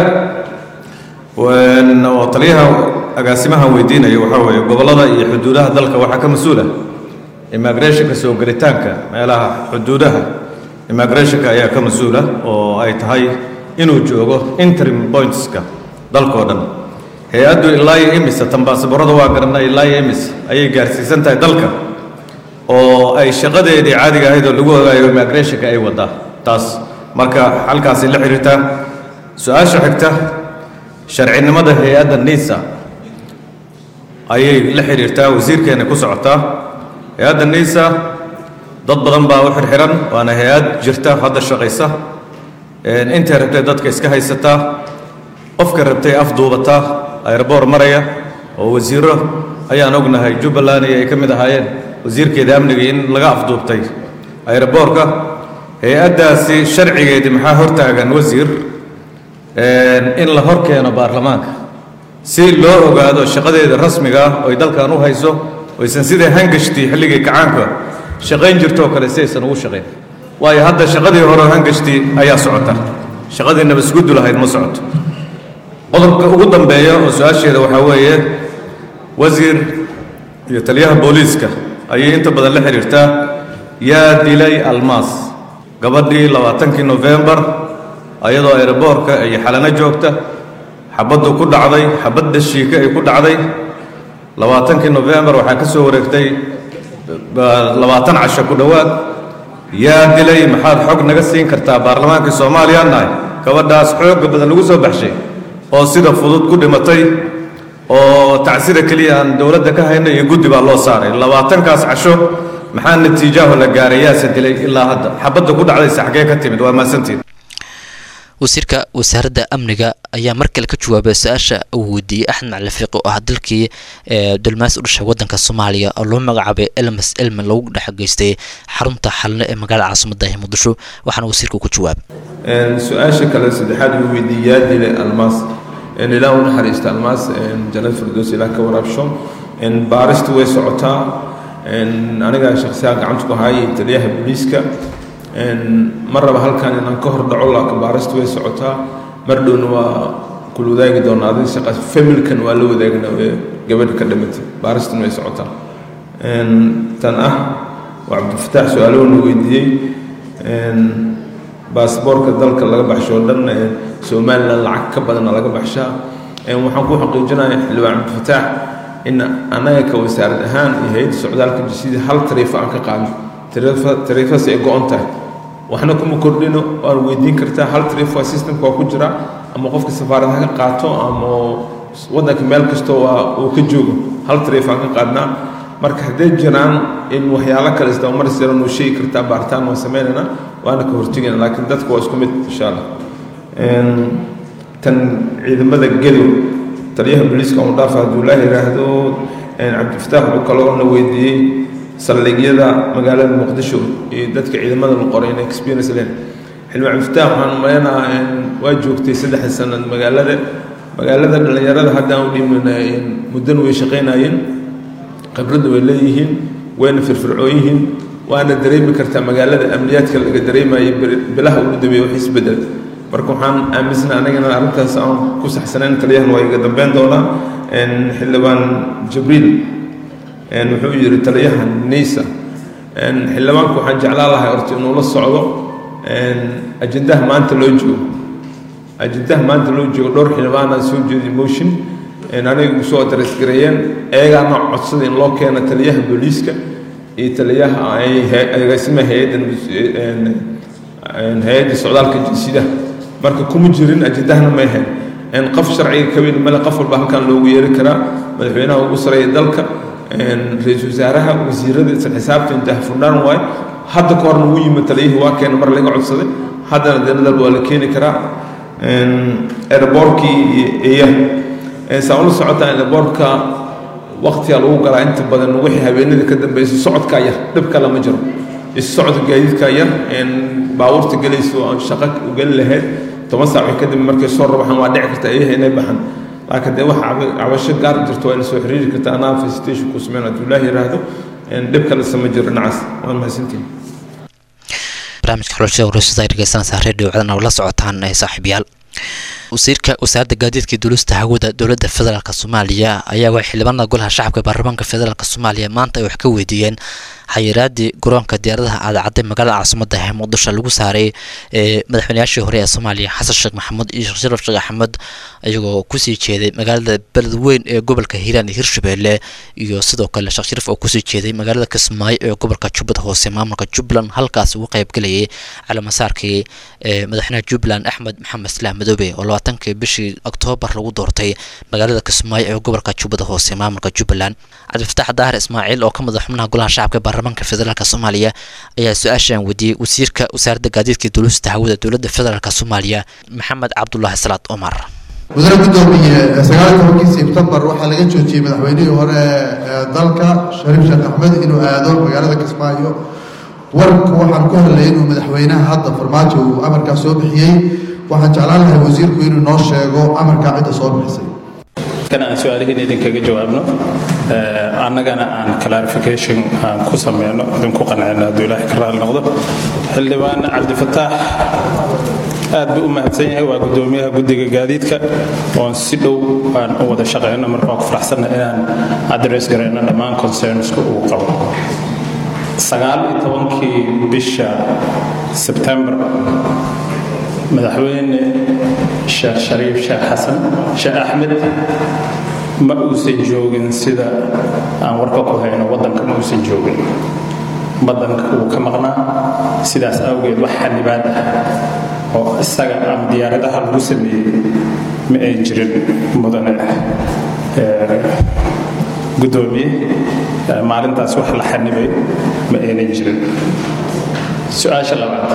oo taliyaha agaasimahan weydiinaya waxaa weeye gobollada iyo xuduudaha dalka waxaa ka mas-uula immigrationka soo gelitaanka meelaha xuduudaha immigrationka ayaa ka mas-uula oo ay tahay inuu joogo interim pointska dalkao dhan hay-addu ilaa iyo imisa tan baasaboorada waa garanay ilaa iyo imis ayay gaarsiisan tahay dalka oo ay shaqadeedii caadiga ahayd oo lagu ogaayo immigrationka ay wadaa taas marka halkaasay la xiriirtaa su-aasha xigta sharcinimada hay-adda nisa ayay la xiriirtaa wasiirkeena ku socotaa hay-adda nisa dad badan baa u xirxiran waana hay-ad jirta hadda shaqaysa intay rabtay dadka iska haysataa qofka rabtay afduubataa aeroboor maraya oo wasiiro ayaan ognahay jubbaland iyo ay ka mid ahaayeen wasiirkeeda amniga in laga afduubtay aeroboorka hay-addaasi sharcigeedii maxaa hortaagan wasiir in la hor keeno baarlamaanka si loo ogaado shaqadeeda rasmiga ah oo ay dalkan u hayso oysan sidai hangashtii xilligii kacaanka shaqayn jirtoo kale si aysan ugu shaqayn waayo hadda shaqadii hore hangashtii ayaa socota shaqadii nabasguddu lahayd ma socoto qodobka ugu dambeeya oo su-aasheeda waxaa weeye wasiir iyo taliyaha booliiska ayay inta badan la xidhiirtaa yaa dilay almaas gabadhii labaatankii nofembar ayadoo aeroboorka iyo xalano joogta xabaddu ku dhacday xabadda shiika ay ku dhacday labaatankii nofembar waxaa ka soo wareegtay labaatan casho ku dhowaad yaa dilay maxaad xog naga siin kartaa baarlamaankii soomaaliya nahay gabadhaas xooga badan lagu soo baxshay oo sida fudud ku dhimatay oo tacsida keliya aan dowladda ka hayna iyo guddi baa loo saaray labaatankaas casho maxaa natiijaaho la gaaray yaase dilay ilaa hadda xabadda ku dhacdaysa xaggee ka timid waa maasantiin wasiirka wasaaradda amniga ayaa mar kale ka jawaabay su-aasha uu weydiiyey axmed macali fiiqi oo ah dalkii dulmaas u dhashay wadanka soomaaliya oo loo magacaabay elmas elman lagu dhex geystay xarunta xalne ee magaalada caasimadda ee muqdisho waxaana wasiirka ku jawaabay su-aasha kale saddexaad uu weydiiyey yaa dilay almaas ilaa u naxariista almaas janad firdows ilaa ka waraabsho baaristu way socotaa aniga shakhsiyaha gacanta ku hayay taliyaha booliiska ma raba halkan inaan ka hor dhaco laakiin baaristu way socotaa mar dhowna waa kula wadaagi doonaa adiga shaqaas familkan waa la wadaagna ee gabadha ka dhimatay baaristan way socotaa tan ah waa cabdifataax su-aalahuna weydiiyey baasboorka dalka laga baxsho o dhan somalilan lacag ka badana laga baxshaa waxaan ku xaqiijinaya xildhibaan cabdifataax in anaga ka wasaarad ahaan iyo hay-adda socdaalka jisida hal tariifo aan ka qaadno tariifas ay go-on tahay waxna kuma kordhino waan weydiin kartaa hal tariif waa systemka waa ku jira ama qofka safaaradaha ka qaato ama waddanka meel kastoo waa uu ka joogo hal tariif aan ka qaadnaa marka hadday jiraan in waxyaalo kale isdabamar siran uu sheegi kartaa baaritaan waan sameynaynaa waana ka hortegayna laakiin dadka waa isku mid insha allah tan ciidamada gedow taliyaha booliiska uu dhaafa hadduu laa yidhaahdo cabdifataax wuxuu kaloo na weydiiyey saldhigyada magaalada muqdisho iyo dadka ciidamada la qoray in experience leen xildhibaan cabdifataax waxaan umaleynaa waa joogtay saddexda sanad magaalada magaalada dhallinyarada haddaan u dhimina muddana way shaqaynayeen khibradda way leeyihiin wayna firfircoon yihiin waana dareemi kartaa magaalada amniyaadka laga dareemayay bilaha ugu dambeeya wax isbedel marka waxaan aaminsana anagana arrintaas aan ku saxsanayn taliyahan waa iga dambeyn doonaa xildhibaan jibriil wuxuu yidhi taliyahan nisa xildhibaanku waxaan jeclaan lahay horta inuu la socdo ajendaha maanta loo joogo ajendaha maanta loo joogo dhowr xildhibaanaa soo jeedi motion aniga soo dareysgareeyeen eegaana codsada in loo keeno taliyaha booliiska iyo taliyaha agaasimaha hay-adda hay-adda socdaalka jinsidaha marka kuma jirin ajendahana ma ahayn qof sharciga kaweyn male qof walba halkan loogu yeeri karaa madaxweynaha ugu sareeya dalka ra-iisul wasaaraha wasiirada isla xisaabtan dahfurnaan waaye hadda ka horna wuu yimid taliyihii waa keena mar laga codsaday haddana denadal waa la keeni karaa airboorkii iyo saa ula socotaa airboortka waqtiga lagu galaa inta badan wixii habeenada ka dambeysay socodkaa yar dhib kale ma jiro is-socodka gaadiidkaa yar baabuurta gelaysa oo aan shaqo u geli lahayd toban saac wixii kadib markay soo rabaxaan waa dhici karta iyaha inay baxaan laakiin dee waxa cabasho gaar jirto waa ina soo xiriiri karta anaa facilitation ku sameyn hadduu ilaah yidhaahdo dhib kale sama jiro dhinacaas waa mahadsantihin barnaamijka xulashada wareyshada ay dhegeysanaysaa redio codana oo la socotaan ee saaxiibayaal wasiirka wasaaradda gaadiidka duulista hawada dowladda federaalk soomaaliya ayaa waxay xildhibaanada golaha shacabka baarlamaanka federaalk soomaaliya maanta ay wax ka weydiiyeen xayiraadii garoonka diyaaradaha aadacadday magaalada caasimada ee muqdisho lagu saaray ee madaxweynayaashii hore ee soomaaliya xasan sheekh maxamuud iyo sheekh sharaf sheekh axmed iyagoo kusii jeeday magaalada beledweyn ee gobolka hiiraan iyo hirshabelle iyo sidoo kale sheekh sharif oo kusii jeeday magaalada kismaayo ee gobolka jubbada hoose maamulka jubbaland halkaas uga qaybgalayay calaamasaarkii ee madaxweynaha jubbaland axmed maxamed islaam madoobe oo labaatankii bishii oktoobar lagu doortay magaalada kismaayo ee gobolka jubbada hoose maamulka jubbaland cabdifataax daahir ismaaciil oo ka madax xubnaha golaha shacabka baarlamaanka federaalk soomaaliya ayaa su-aashan weydiiyey wasiirka wasaaradda gaadiidka duulista hawada dowladda federaalk soomaaliya maxamed cabdulaahi salaad cumar wasiir gudoomiye sagaal tobankii sebtembar waxaa laga joojiyey madaxweynihii hore ee dalka shariif sheekh axmed inuu aado magaalada kismaayo warka waxaan ku hadlayay inuu madaxweynaha hadda farmaajo uu amarkaa soo bixiyey waxaan jeclaan lahay wasiirku inuu noo sheego amarkaa cidda soo bixisay kan aan su-aalihiin idinkaga jawaabno annagana aan clarification aan ku sameyno idinku qancino hadduu ilaahay ka raali noqdo xildhibaan cabdifataax aad buu u mahadsan yahay waa gudoomiyaha guddiga gaadiidka oon si dhow aan u wada shaqeyno marka waan ku faraxsanna inaan address garayno dhammaan concernsku uu qabo sagaal iyo tobankii bisha sebtembar madaxweyne sheekh shariif sheekh xasan sheekh axmed ma uusan joogin sida aan warka ku hayno waddanka ma uusan joogin waddanka wuu ka maqnaa sidaas awgeed wax xanibaad ah oo isaga ama diyaaradaha lagu sameeyey ma ay jirin mudane gudoomiye maalintaas wax la xanibay ma aynan jirin su-aasha labaad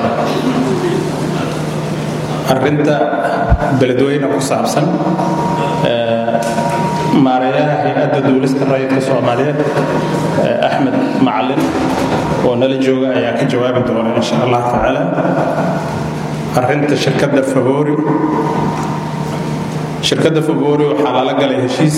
arrinta beledweyne ku saabsan maareeyaha hay-adda duulista rayidka soomaaliyeed axmed macalin oo nala jooga ayaa ka jawaabi doona insha allah tacaala arrinta shirkadda favori shirkadda favori waxaa lala galay heshiis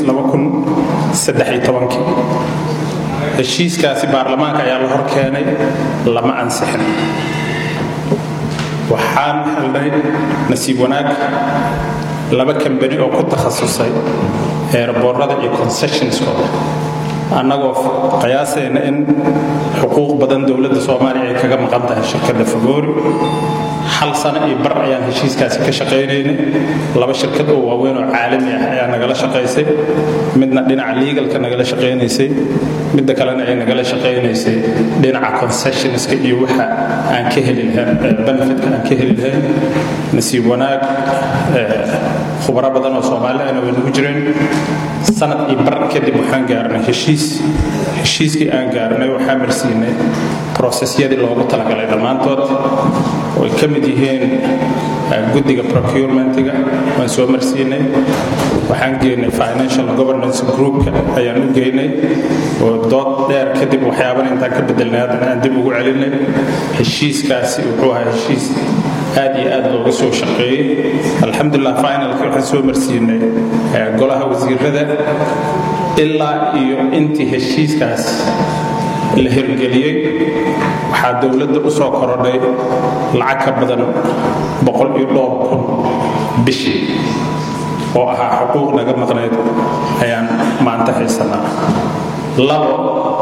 heshiiskaasi baarlamaanka ayaa la hor keenay lama ansixin waxaan helnay nasiib wanaag laba kambani oo ku takhasusay eerboorada iyo concessionskooda annagoo qiyaasayna in xuquuq badan dowladda soomaaliya ay kaga maqan tahay shirkadda fagoori hal sano iyo bar ayaan heshiiskaasi ka shaqaynaynay laba shirkad oo waaweyn oo caalami ah ayaa nagala shaqaysay midna dhinaca legalka nagala shaqaynaysay midda kalena ay nagala shaqaynaysay dhinaca concessionska iyo waxa aan ka heli lahayn benefitka aan ka heli lahayn nasiib wanaag khubaro badan oo soomaali ahna way nagu jireen sanad iyo bar kadib waxaan gaarnay heshiis heshiiskii aan gaarnay waxaa marsiinay prosesyadii loogu talagalay dhammaantood oo ay ka mid yihiin guddiga procurementiga waan soo marsiinay waxaan geynay financial governance groupka ayaan u geynay oo dood dheer kadib waxyaabana intaan ka bedelnay haddana aan dib ugu celinay heshiiskaasi wuxuu ahaa heshiis aad iyo aad looga soo shaqeeyey alxamdulilah finalkii waxaan soo marsiinay golaha wasiirada ilaa iyo intii heshiiskaas la hirgeliyey waxaa dowladda u soo korodhay lacag ka badan boqol iyo dhowr kun bishii oo ahaa xuquuq naga maqnayd ayaan maanta haysanaa labo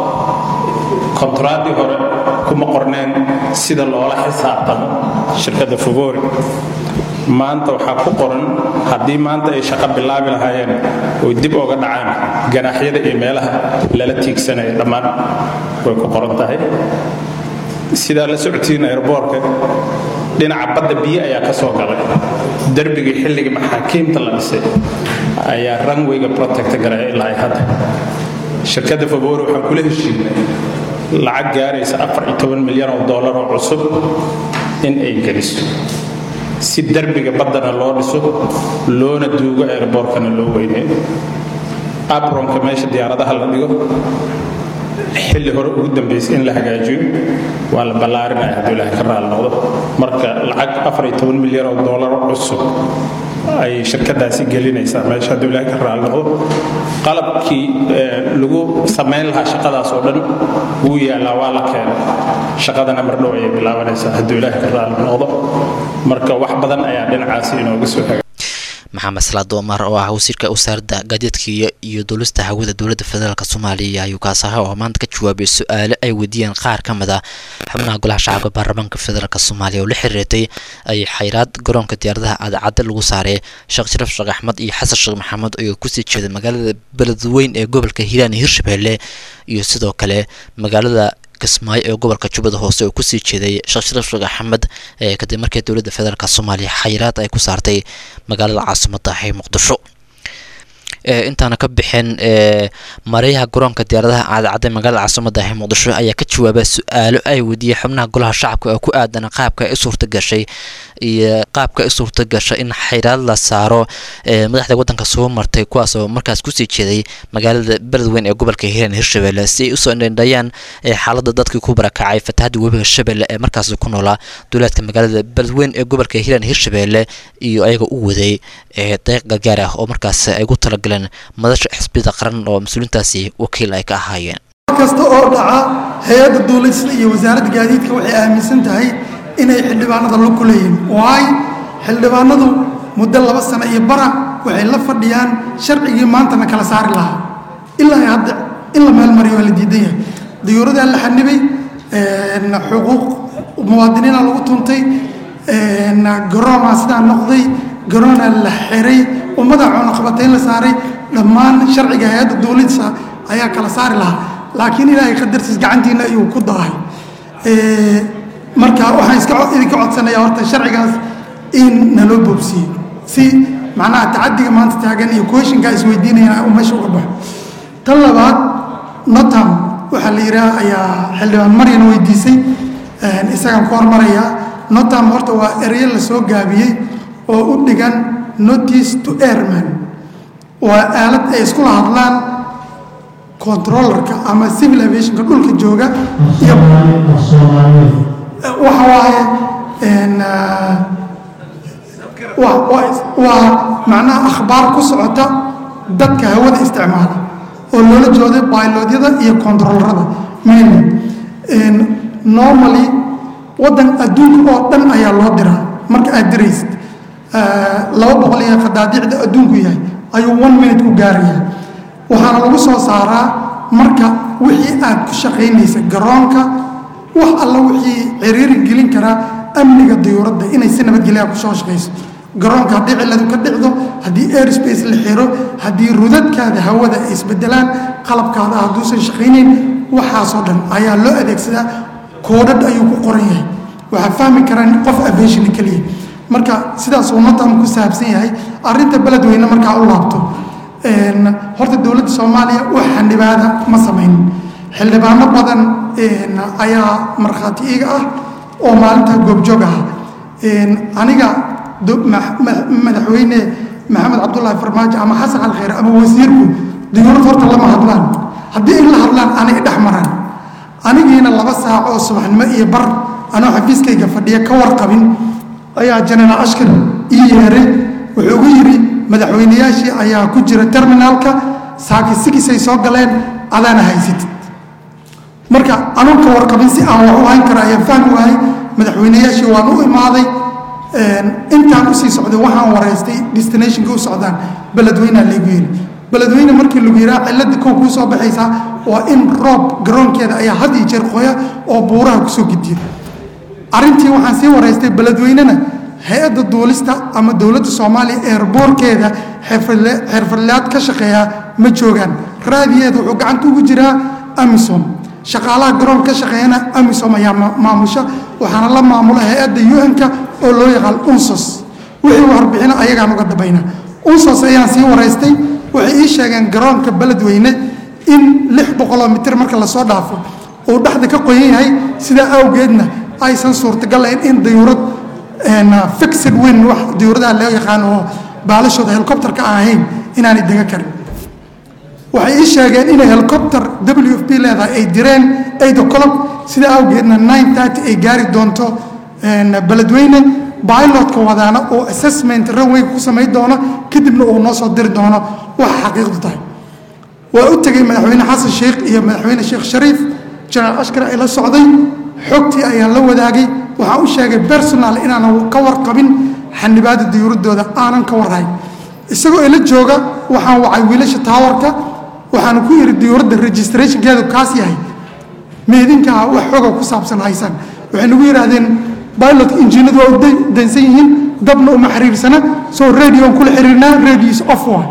kontraadii hore kuma qorneen sida loola xisaabtamo shirkadda fogori maanta waxaa ku qoran haddii maanta ay shaqo bilaabi lahaayeen oy dib oga dhacaan ganaaxyada iyo meelaha lala tiigsanaya dhammaan way ku qoran tahay sidaa la socotiin airboorka dhinaca badda biyo ayaa ka soo galay derbigii xilligii maxaakiimta la dhisay ayaa ranwayga protect garaya ilaa hadda shirkadda favori waxaan kula heshiinay lacag gaaraysa afar iyo toban milyan oo dollar oo cusub in ay geliso si derbiga baddana loo dhiso loona duugo airboorkana loo weyneeyo abronka meesha diyaaradaha la dhigo xilli hore ugu dambaysay in la hagaajiyo waa la ballaarinaya hadduu ilaahay ka raali noqdo marka lacag afar iyo toban milyan oo dollar cusub ay shirkadaasi gelinaysaa meesha hadduu ilaahay ka raali noqdo qalabkii lagu samayn lahaa shaqadaas oo dhan wuu yaallaa waa la keenay shaqadana mardhow ayay bilaabanaysaa hadduu ilaahay ka raali noqdo marka wax badan ayaa dhinacaasi inooga soo haga maxamed salaad omar oo ah wasiirka wasaaradda gaadiidka iyo duulista hawada dowladda federaalk soomaaliya ayuu kaas ahaa oo maanta ka jawaabay su-aalo ay weydiiyeen qaar ka mid a xubnaha golaha shacabka baarlamaanka federaalk soomaaliya oo la xiriirtay ay xayraad garoonka diyaaradaha cadcadda lagu saaray sheekh sharaf sheekh axmed iyo xasan sheekh maxamed oo kusii jeeda magaalada beledweyn ee gobolka hiiraan iyo hirshabelle iyo sidoo kale magaalada kismaayo ee gobolka jubbada hoose oo kusii jeeday sheekh sharaf sheekh axmed kadib markii dowladda federaalk soomaaliya xayiraad ay ku saartay magaalada caasimadda ee muqdisho intaana ka bixin mareyaha garoonka diyaaradaha caadacadda magaalada caasimada ee muqdisho ayaa ka jawaaba su-aalo ay weydiiyey xubnaha golaha shacabka oo ku aadan qaabka ay suurta gashay iyo qaabka ay suurta gashay in xayraad la saaro madaxda wadanka soo martay kuwaas oo markaas kusii jeeday magaalada beledweyn ee gobolka hiiraan hirshabelle si ay usoo indhandhayaan xaalada dadkii ku barakacay fatahada webiga shabelle ee markaas ku noolaa duulaadka magaalada beledweyn ee gobolka hiiraan hirshabelle iyo ayaga u waday deeq gargaar ah oo markaas ay gu talagaleen madasha xisbiyada qaran oo mas-uuliintaasi wakiil ay ka ahaayeen kasta oo dhaca hay-adda duulista iyo wasaaradda gaadiidka waxay aaminsan tahay inay xildhibaanada lug ku leeyihiin waay xildhibaanadu muddo laba sano iyo bara waxay la fadhiyaan sharcigii maantana kala saari lahaa ilaa hadda in la meelmariyo waa la diidan yahay diyuuradaa la xanibay xuquuq muwaadiniina lagu tuntay garoonaa sidaa noqday garoonaa la xiray ummada cunaqabatayn la saaray dhammaan sharciga hay-adda duulidsa ayaa kala saari lahaa laakiin ilaahay qadartiis gacantiina ayuu ku daahay marka waxaan iska idinka codsanayaa horta sharcigaas in naloo boobsiiyo si macnaha tacadiga maanta taagan iyo kooshinkaa isweydiinayana uu meesha uga baxo tan labaad notam waxaa la yidhaha ayaa xildhibaan maryan weydiisay isagaan ku hormarayaa notam horta waa ereyo la soo gaabiyey oo u dhigan notice to airman waa aalad ay iskula hadlaan controllerka ama civil aviationka dhulka jooga iyo waxa waaye waa macnaha akhbaar ku socota dadka hawada isticmaala oo loola jooday bailodyada iyo controllerada mainly normally waddan adduunka oo dhan ayaa loo diraa marka aad diraysid laba boqol iyo qadaadiicda adduunku yahay ayuu one minute ku gaaraya waxaana lagu soo saaraa marka wixii aad ku shaqaynaysa garoonka wax alla wixii ciriiri gelin karaa amniga diyuuradda inay si nabadgelya ku soo shaqayso garoonka haddii cilladu ka dhicdo haddii airspace la xiro haddii rudadkaada hawada ay isbedelaan qalabkaada hadduusan shaqaynayn waxaasoo dhan ayaa loo adeegsadaa koodhadh ayuu ku qoran yahay waxaa fahmi karaan qof aviation keliya marka sidaas uu natam ku saabsan yahay arrinta beledweyne markaa u laabto horta dowladda soomaaliya wax xildhibaada ma samaynin xildhibaano badan ayaa markhaati iiga ah oo maalinta goobjoog ah aniga madaxweyne maxamed cabdulaahi farmaajo ama xasan alkhayr ama wasiirku diyuurad horta lama hadlaan haddii ay la hadlaan anay dhex maraan anigiina laba saac oo subaxnimo iyo bar anoo xafiiskayga fadhiya ka warqabin ayaa jenaraal ashkar ii yeeray wuxuu ugu yidhi madaxweyneyaashii ayaa ku jira terminaalka saaki sikisay soo galeen adaana haysatid marka anuun ka warqabin si aan wax u hayn karo ayaan fahmi waayay madaxweyneyaashii waan u imaaday intaan usii socday waxaan wareystay destinationka u socdaan beledweynea laygu yiri beledweyne markii lagu yiraa cilada kow kuu soo baxaysaa waa in roob garoonkeeda ayaa had iyo jeer qoya oo buuraha kusoo gediya arrintii waxaan sii wareystay beledweynena hay-adda duulista ama dowladda soomaaliya eerboorkeeda xirfadlaad ka shaqeeya ma joogaan raadiyeeda wuxuu gacanta ugu jiraa amisom shaqaalaha garoon ka shaqeeyana amisom ayaa maamusha waxaana la maamula hay-adda un-ka oo loo yaqaan unsos wixii warbixino ayagaan uga dabayna unsos ayaan sii wareystay waxay ii sheegeen garoonka beledweyne in lix boqoloo mitir marka lasoo dhaafo uu dhexda ka qoyan yahay sidaa awgeedna aysan suurtagal lahayn in dayuurad fixed win wax dayuuradaha loo yaqaan oo baalashooda helicopterka aan ahayn inaanay dega karin waxay ii sheegeen inay helicopter w f b leedahay ay direen eight o'clock sidaa awgeedna nine thirty ay gaari doonto beledweyne bilotka wadaana oo assessment runway ku samayn doono kadibna uu noo soo diri doono waxa xaqiiqdu tahay waa u tegey madaxweyne xasan sheikh iyo madaxweyne sheekh shariif jenaraal ashkar ay la socday xogtii ayaan la wadaagay waxaan u sheegay personal inaanan ka warqabin xanibaada diyuuradooda aanan ka warhayn isagoo ila jooga waxaan wacay wiilasha taawarka waxaan ku yidhi diyuuradda registrationkeedu kaas yahay meedinkaa wax xoga ku saabsan haysaan waxay nagu yidhaahdeen bilotka injiinadu waa u dansan yihiin dabna uma xiriirsana soo radioon kula xiriirnaa radios off waa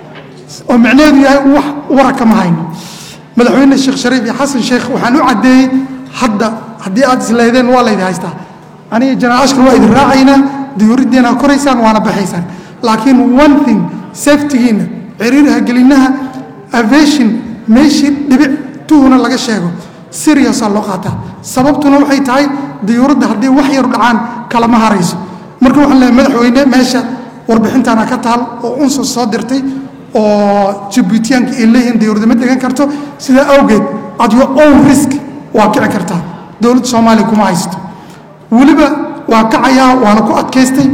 oo micnaheedu yahay wax waraka ma hayno madaxweyne sheekh shariif iyo xasan sheekh waxaan u caddeeyey hadda haddii aad isleedeen waa laydi haystaa aniga janaal ashkar waa idin raacaynaa diyuuraddiina koraysaan waana baxaysaan laakiin one thing safetigiina ciriiraha gelinaha aviation meeshii dhibic tuhuna laga sheego seriousaa loo qaataa sababtuna waxay tahay diyuuradda haddii wax yaru dhacaan kalama harayso marka waxaan leehay madaxweyne meesha warbixintaana ka taal oo unsus soo dirtay oo jibuutiyaanka ay leeyihiin diyuuradda ma degan karto sidaa awgeed at your own risk waa kici kartaa dowladda soomaaliya kuma haysto weliba waa kacayaa waana ku adkaystay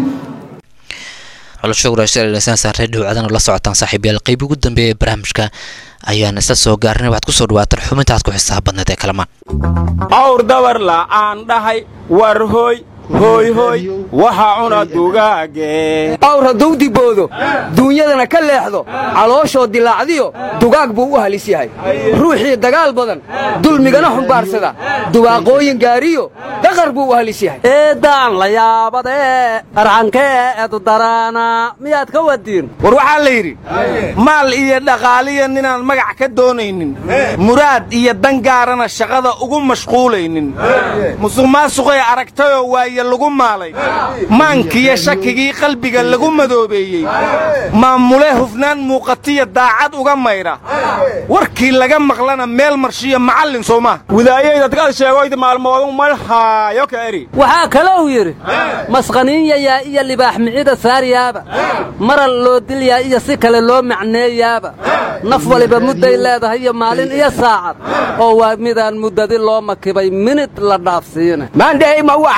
xulasho waraashasan saaree dhowcadan la socotaan saaxiibayaal qeyb ugu dambeeya ee barnaamijka ayaan isla soo gaarinay waxaad ku soo dhawaataan xubinta aad ku xisaab badneed ee kalamaan awr dabar la'aan dhahay war hooy hooy hooy waxa cuna dugaage awr hadduu diboodo duunyadana ka leexdo calooshoo dilaacdiyo dugaag buu u halis yahay ruuxii dagaal badan dulmigana xumbaarsada dubaaqooyin gaariyo daqar buu u halis yahay eeddaan la yaabadee arcankee eedu daraana miyaad ka wadiin war waxaa la yidhi maal iyo dhaqaaliya ninaan magac ka doonaynin muraad iyo dangaarana shaqada ugu mashquulaynin musuq maasuqay aragtayoo waaye lagu maalay maankiyo shakigii qalbiga lagu madoobeeyey maamule hufnaan muuqatiya daacad uga mayra warkii laga maqlana meel marshiyo macallin soo maa widaayadadkaad sheegoyda maalmoodu malhaayo ka eri waxaa kalou yidhi masqaniinyayaa iyo libaax micida saariyaaba maral loo dilyaa iyo si kale loo macneeyaaba naf waliba mudday leedahay iyo maalin iyo saacad oo waa midaan muddadi loo makibay minid la dhaafsiina maandhahayma waxaad uga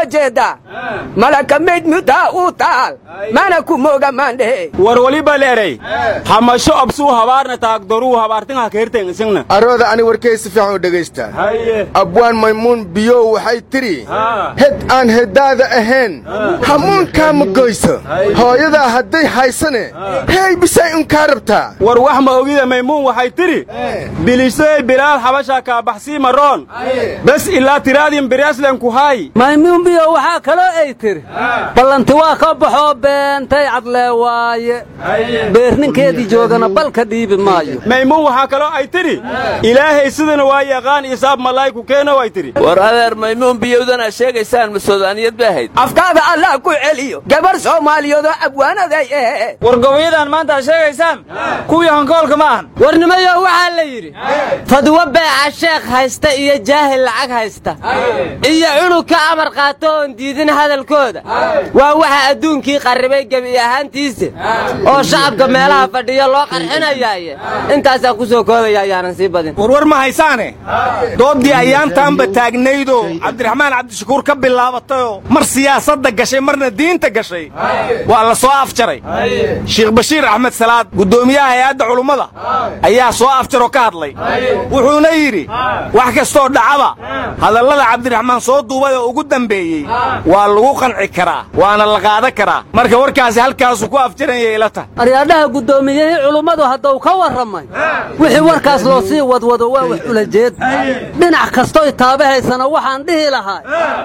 jeedaa malaka mayd mudaa uu taal mana ku mooga maandhehe war waliba leeray hamasho absuu habaarna taagdoruu habaartin ha keerteen isagna arooda ani warkay si fiican u dhegaysta abwaan maymuun biyow waxay tidhi hed aan heddaada ahayn hamuunkaa ma goyso hooyadaa hadday haysane hey bisay unkaa rabtaa war wax ma ogida maymuun waxay tidhi bilisay bilaal xabashaa kaabaxsii maroon bes ilaa tiraadin bireeslen ku haay maymuun biyo waxaa kaloo ay tiri ballanti waa ka baxoo beentay cadlee waaye beerninkeedii joogana balka dhiibi maayo maymuun waxaa kaloo ay tidhi ilaahay sidana waa yaqaan isaab malaa'iku keeno way tidhi war adeer maymuun biyowdana sheegaysaan ma soodaaniyad bay ahayd afkaada allah ku celiyo gabar soomaaliyeedoo abwaanaday ehe war gobolyadan maanta ad sheegaysaan kuwii hankoolka ma ahan warnimayo waxaa la yidhi fadwo beeca sheekh haysta iyo jaahil lacag haysta iyo cunug ka amar qaato oon diidin hadalkooda waa waxa adduunkii qarribay gebi ahaantiisa oo shacabka meelaha fadhiya loo qarxinayaaye intaasaan ku soo koobaya ayaanan sii badin warwar ma haysaane dooddii ayaantaanba taagnaydoo cabdiraxmaan cabdishakuur ka bilaabatayoo mar siyaasadda gashay marna diinta gashay waa la soo afjaray sheekh bashiir axmed salaad guddoomiyaha hay-adda culummada ayaa soo afjaroo ka hadlay wuxuuna yidhi wax kastoo dhacaba hadallada cabdiraxmaan soo duubay oo ugu dambeeyey waa lagu qanci karaa waana la qaadan karaa marka warkaasi halkaasuu ku afjaranya ila tahay aryaadhaha guddoomiyihii culummadu hadduu ka warramay wixii warkaas loo sii wadwado waa wax ulajeed dhinac kastoy taabahaysana waxaan dhihi lahaa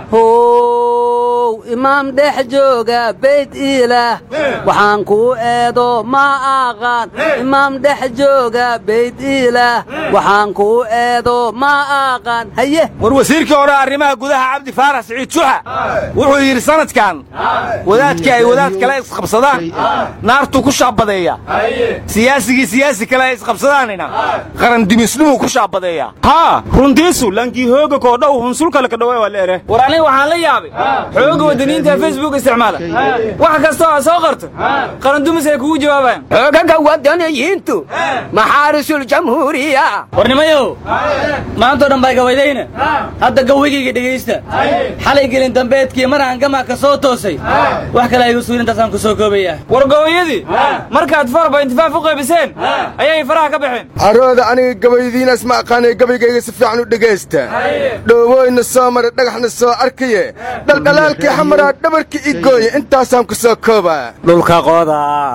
how imaam dhex jooga bayd ilaah waxaan kuu eedo ma aqaan imaam dhex jooga bayd ilaah waxaan kuu eedo ma aqaan haye war wasiirkii hore arrimaha gudaha cabdi faarax siciid juxa wuxuu yidhi sanadkan wadaadkii ay wadaad kale isqabsadaan naartuu ku shaabadeeya siyaasigii siyaasi kale ay isqabsadaanina qarandimisnimuu ku shaabadeeya haa runtiisu lankii hooga koodhow hunsulkale ka dhawe waa la ere war aniga waxaan la yaabay xooga waddaniinta facebook isticmaala wax kastoo aad soo qarto qarandumis ay kugu jawaabayaan xoogaga waddaniyiintu maxaarisul jamhuuriya warnimayow maantoo dhan baa gabaydayna hadda gawigayga dhegaysta xalay gelin dambeedkii mar aan gamaa ka soo toosay wax kale aygu suulin intaasaan ku soo koobaya war gabayadii markaad farba intifaaf u qaybiseen ayay faraha ka baxeen arooda aniga gabaydiinaas ma aqaanay gabaygayga si fiican u dhegaysta dhoobooyna soo maray dhagaxna soo arkaye dhaldhalaalkii xamaraa dhabarka i gooye intaasaan ku soo koobaa dhulka qoda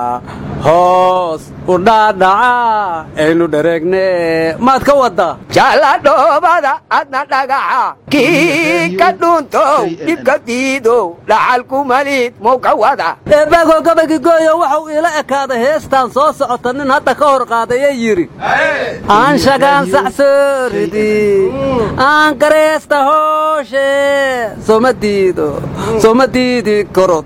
hoos u dhaadhaca aynu dhareegne maad ka waddaa jala dhoobada adna dhagaxa kii ka dhuntow dhibka diidow dhaxalku malid muu ka wada eebbaagoo gabaygi gooyo waxuu iila ekaaday heestaan soo socota nin hadda ka hor qaadayee yidhi aan shagaan sacsooridi aan gareesta hooshe soma diido soma diidi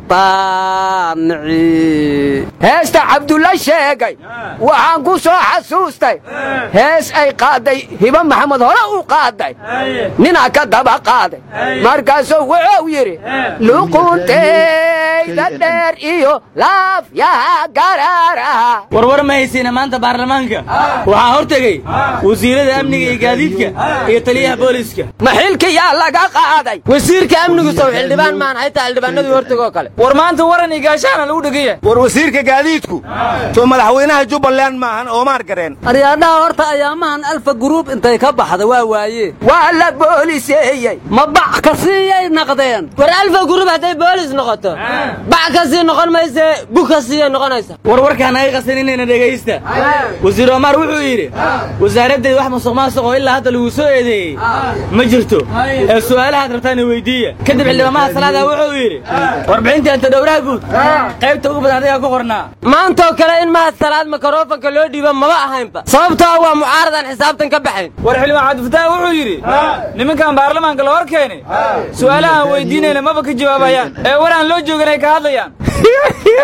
korotaanici heesta cabdulla sheegay waxaan ku soo xasuustay hees ay qaaday hiba maxamed hore u qaaday ninaa ka daba qaaday markaasuu wuxuu yidhi luquntayda dheer iyo laafyaha garaaraha warwar ma haysiina maanta baarlamaanka waxaa hor tegey wasiirada amniga iyo gaadiidka iyo taliyaha booliiska ma xilkiyaa laga qaaday wasiirka amnigu sow xildhibaan maan haytaa xildhibaanadii hortegoo kale war maanta waran iyo gaashaana lagu dhegaya war wasiirka gaadiidku soo madaxweynaha jubbaland maahan oomaar gareen aryaadhaha horta ayaamahan alfa guruub intay ka baxda waa waaye waa la booliseeyey ma bac ka siiyay naqdeen war alfa guruub hadday boolis noqoto bac ka sii noqon mayse bug ka siiyay noqonaysa warwarkaan naga qasan inayna dhegaysta wasiir omar wuxuu yidhi wasaaraddeed wax musuq maasuq oo ilaa hadda lagu soo eedeeyey ma jirto ee su'aalahaad rabtaana weydiiya kadib xildhibaamaha salaada wuxuu yidhi warbixintii anta dhowraha guud qaybta ugu badan adigaa ku qornaa maantoo kale in mahad salaad mikrofonka loo dhiibo maba ahaynba sababtoo waa mucaaradan xisaabtan ka baxayn war xildhibaan cabdifataax wuxuu yidhi nimankan baarlamaanka la hor keenay su'aalahaan weydiinayna maba ka jawaabayaan ee war aan loo joogin ay ka hadlayaan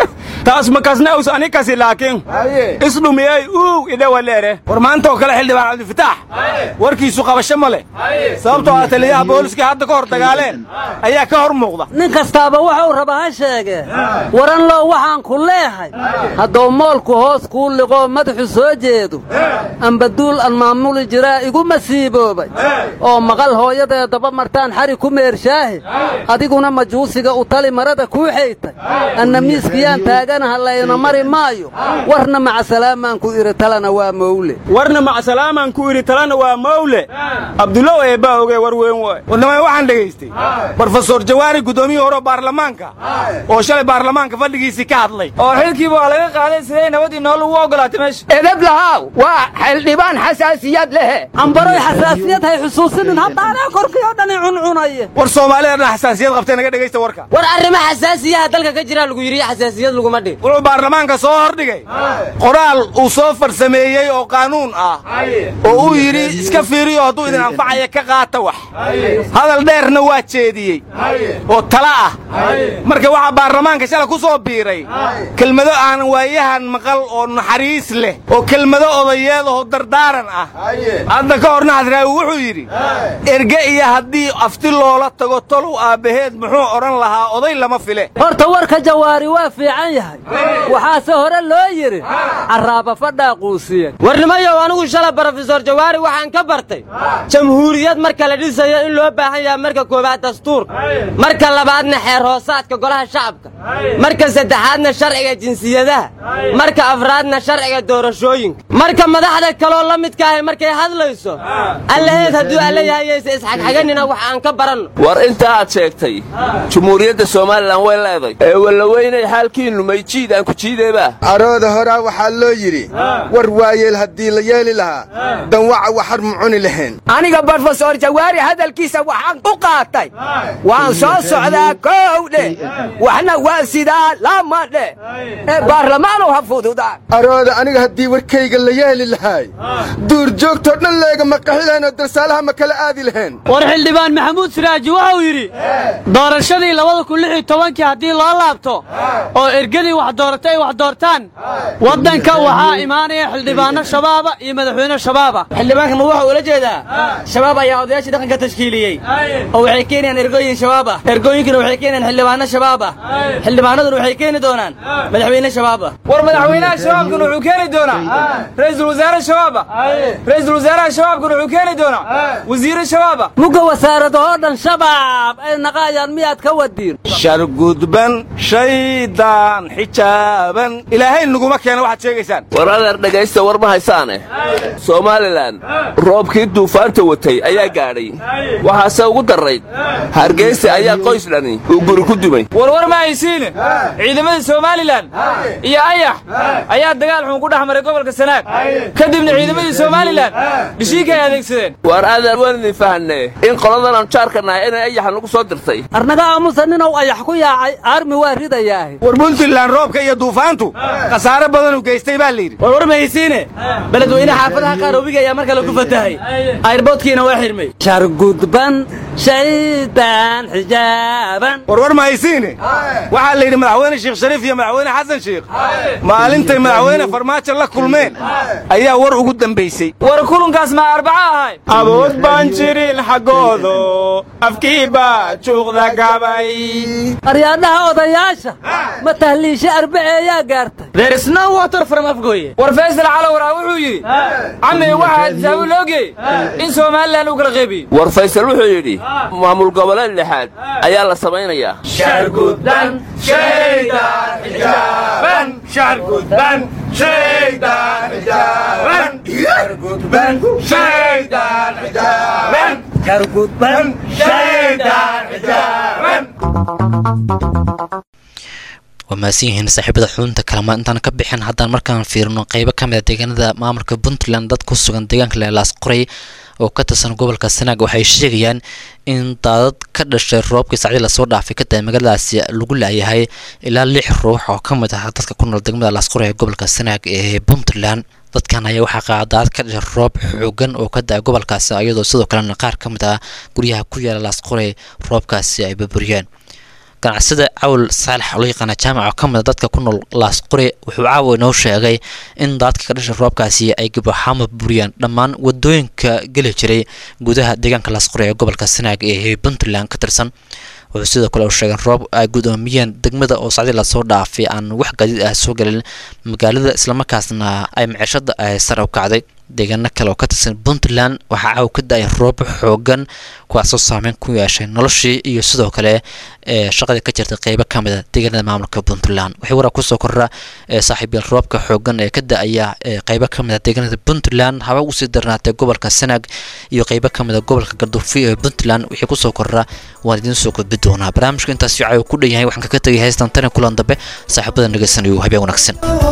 taas makasnaus anikasi laakiin isdhumiyey uu idhawaleere war maanta oo kale xildhibaan cabdifitaax warkiisu qabasho ma leh sababtoo ah taliyaha booliskii hadda ka hor dagaaleen ayaa ka hor muuqda nin kastaaba wuxuu rabaa ha sheegee waran low waxaan ku leehay hadduu moolku hoos kuu liqoo madaxu soo jeedo ambaduul aan maamuli jiraa igu masiiboobay oo maqal hooyadee daba martaan xari ku meershaahe adiguna majuusiga u tali marada kuu xaytay anna miiskiyaan taaganaha layna mari maayo warna macasalaamaan ku idhi talana waa mowle warna macasalaamaan ku idhi talana waa mowle abdulow eebbaa ogee war weyn waay warnamay waxaan dhegaystay brofesor jawaari guddoomiyii hore baarlamaanka oo shalay baarlamaanka fadhigiisii ka hadlay oo xilkiiba waa laga qaaday siday nabadii nool ugu ogolaatay meesha edeb lahaw waa xildhibaan xasaasiyad lehe ambaroy xasaasiyad hay xusuusinin haddaanaa korkii oo dhani cuncunaye war soomaalida dhan xasaasiyad qabtay naga dhegaysta warka war arrimo xasaasiyaha dalka ka jira lagu yidhi xasaasiyad laguma dhin wuxuu baarlamaanka soo hordhigay qoraal uu soo farsameeyey oo qaanuun ah oo uu yidhi iska fiiriyo hadduu idin anfacaya ka qaata wax hadal dheerna waa jeediyey oo tala ah marka waxaa baarlamaanka shalay ku soo biiray kelmado aan waayahan maqal oo naxariis leh oo kelmado odayeed oo dardaaran ah hadda ka horna hadraawi wuxuu yidhi erge iyo haddii afti loola tago tolow aabbaheed muxuu odhan lahaa oday lama file horta warka jawaari waa fiican yahay waxaase hore loo yidhi carraaba fadhaa quusiyan warnimayow anigu shala brofesor jawaari waxaan ka bartay jamhuuriyad marka la dhisayo in loo baahan yahay marka koowaad dastuurka marka labaadna xeer hoosaadka golaha shacabka marka saddexaadna sharciga jinsiyadaha marka afraadna sharciga doorashooyinka marka madaxda kaloo la midka ahay markay hadlayso allaheed hadduu alla yahayayse isxagxaganina wax aan ka baranno war inta aad sheegtay jumhuuriyadda somalilan way leeday ee wallaweynay xaalkiinnu mayjiid aan ku jiideebaa arooda horaa waxaa loo yidhi war waayeel haddii la yeeli lahaa danwaca waxar mu cuni lahayn aniga brofesor jawaari hadalkiisa waxaan u qaatay waan soo socdaa kow dheh waxna waa sidaa lama dheh ee baarlamaanu ha fududaa arooda aniga haddii warkayga la yeeli lahaay duurjoogtoo dhan leega ma qaxi lahayn oo darsaalaha ma kala aadi lahayn war xildhibaan maxamuud siraaji wuxuu yidhi doorashadii labada kun lix iyo tobankii haddii loo laabto oo ergadii wax dooratay ay wax doortaan waddanka waxaa imaanaya xildhibaanno shabaaba iyo madaxweyne shabaaba xildhibaanka ma wuxuu ula jeedaa shabaab ayaa odayaashii dhaqanka tashkiiliyey oo waxay keenayaan ergooyin shabaab ah ergooyinkuna waxay keenayaan xildhibaanno shabaab ah xildhibaanaduna waxay keeni doonaan madaxweyne shabaab ah war madaxweynaha shabaabkuna wuxuu keeni doonaa ra'iisul wasaare shabaab ah ra'iisul wasaaraha shabaabkuna wuxuu keeni doonaa wasiire shabaab ah mugga wasaaradahoo dhan shabaab ay naqaayaan miyaad ka wadiin shargudban shaydaan xijaaban ilaahay naguma keena waxaad sheegaysaan war adeer dhegaysta war ma haysaane somalilan roobkii duufaanta watay ayaa gaadhay waxaase ugu darrayd hargeysa ayaa qoys dhani uu guri ku dumay warwar ma haysiine ciidamadii somalilan iyo ayax ayaa dagaal xun ku dhex maray gobolka sanaag kadibna ciidamadii somalilan dhishiinka ay adeegsadeen war adeer waan idin fahanne in qoladan aan jaarka nahay inay ayaxa nagu soo dirtay arnaga aamusa ninow ayax ku yaacay aarmi waa ridayaahe war puntland roobka iyo duufaantu khasaare badanuu geystay baa layidhi warwar ma haysiine beledweyne xaafadaha qaar webiga ayaa mar kale ku fatahay ayrboodkiina waa xirmay shargudban shaydaan xijaaban warwar ma haysiine waxaa la yidhi madaxweyne sheekh shariif iyo madaxweyne xasan sheekh maalintay madaxweyne farmaajo la kulmeen ayaa war ugu dambaysay war kulankaas ma arbaco ahay awood baan jirin xaggoodo afkii baa juuqda gabay aryaadhaha odayaasha ma tahliishe arbaceeyaa gaartay there is no water from afgooye war faysal calowaraa wuxuu yidhi cami waxaa tisaabu loogeey in somalilan uu kala qeybiyo war faysal wuxuu yidhi maamul goboleed lixaad ayaa la samaynayaa shargudban shaydaan xijaaban shargudban shaydaan xijaaban shargudban shaydaan xijaaban shargudban shaydaan xijaaban waa mahadsan yihiin saaxiibada xudunta kalama intaan ka bixin haddaan markaan fiirino qeybo ka mid a deegaanada maamulka puntland dad ku sugan deegaanka leelaas qoray oo ka tirsan gobolka sanaag waxay sheegayaan in daadad ka dhashay roobkii sacdii lasoo dhaafay ka tahay magaaladaasi lagu laayahay ilaa lix ruux oo ka mid ah dadka ku nool degmada laasqoray ee gobolka sanaag ee puntland dadkan ayaa waxaa qaadaad ka dhashay roob xoogan oo ka da-ay gobolkaasi iyadoo sidoo kalena qaar ka mid ah guryaha ku yaala laasqoray roobkaasi ay burburiyeen ganacsada cawl saalax oo loo yaqaana jaamac oo ka mid a dadka ku nool laasqore wuxuu caawa inoo sheegay in daadka ka dhashay roobkaasi ay gabaxaama buriyaan dhammaan wadooyinka geli jiray gudaha deegaanka laasqore ee gobolka sanaag ee puntland ka tirsan wuxuu sidoo kale uu sheegay roob ay gudoomiyeen degmada oo sacdi lasoo dhaafay aan wax gaadiid ah soo gelin magaalada islamarkaasna ay micishada ay sare u kacday deegaano kale oo ka tirsan puntland waxaa caaw ka da-ay roob xoogan kuwaasoo saameyn ku yeeshay noloshii iyo sidoo kale ee shaqadii ka jirtay qeybo ka mid a deegaanada maamulka puntland waxay waraa kusoo korra ee saaxiibyal roobka xoogan ee ka da-aya ee qeybo ka mid a deegaanada puntland haba usii darnaatay gobolka sanaag iyo qeybo ka mid a gobolka galduufi ee puntland wixii kusoo korra waan idiin soo gudbi doonaa barnaamijka intaas caaw ku dhan yahay waxaan kaga tegay heystan tani kulan dambe saaxiibada dhegeysanayo habeen wanaagsan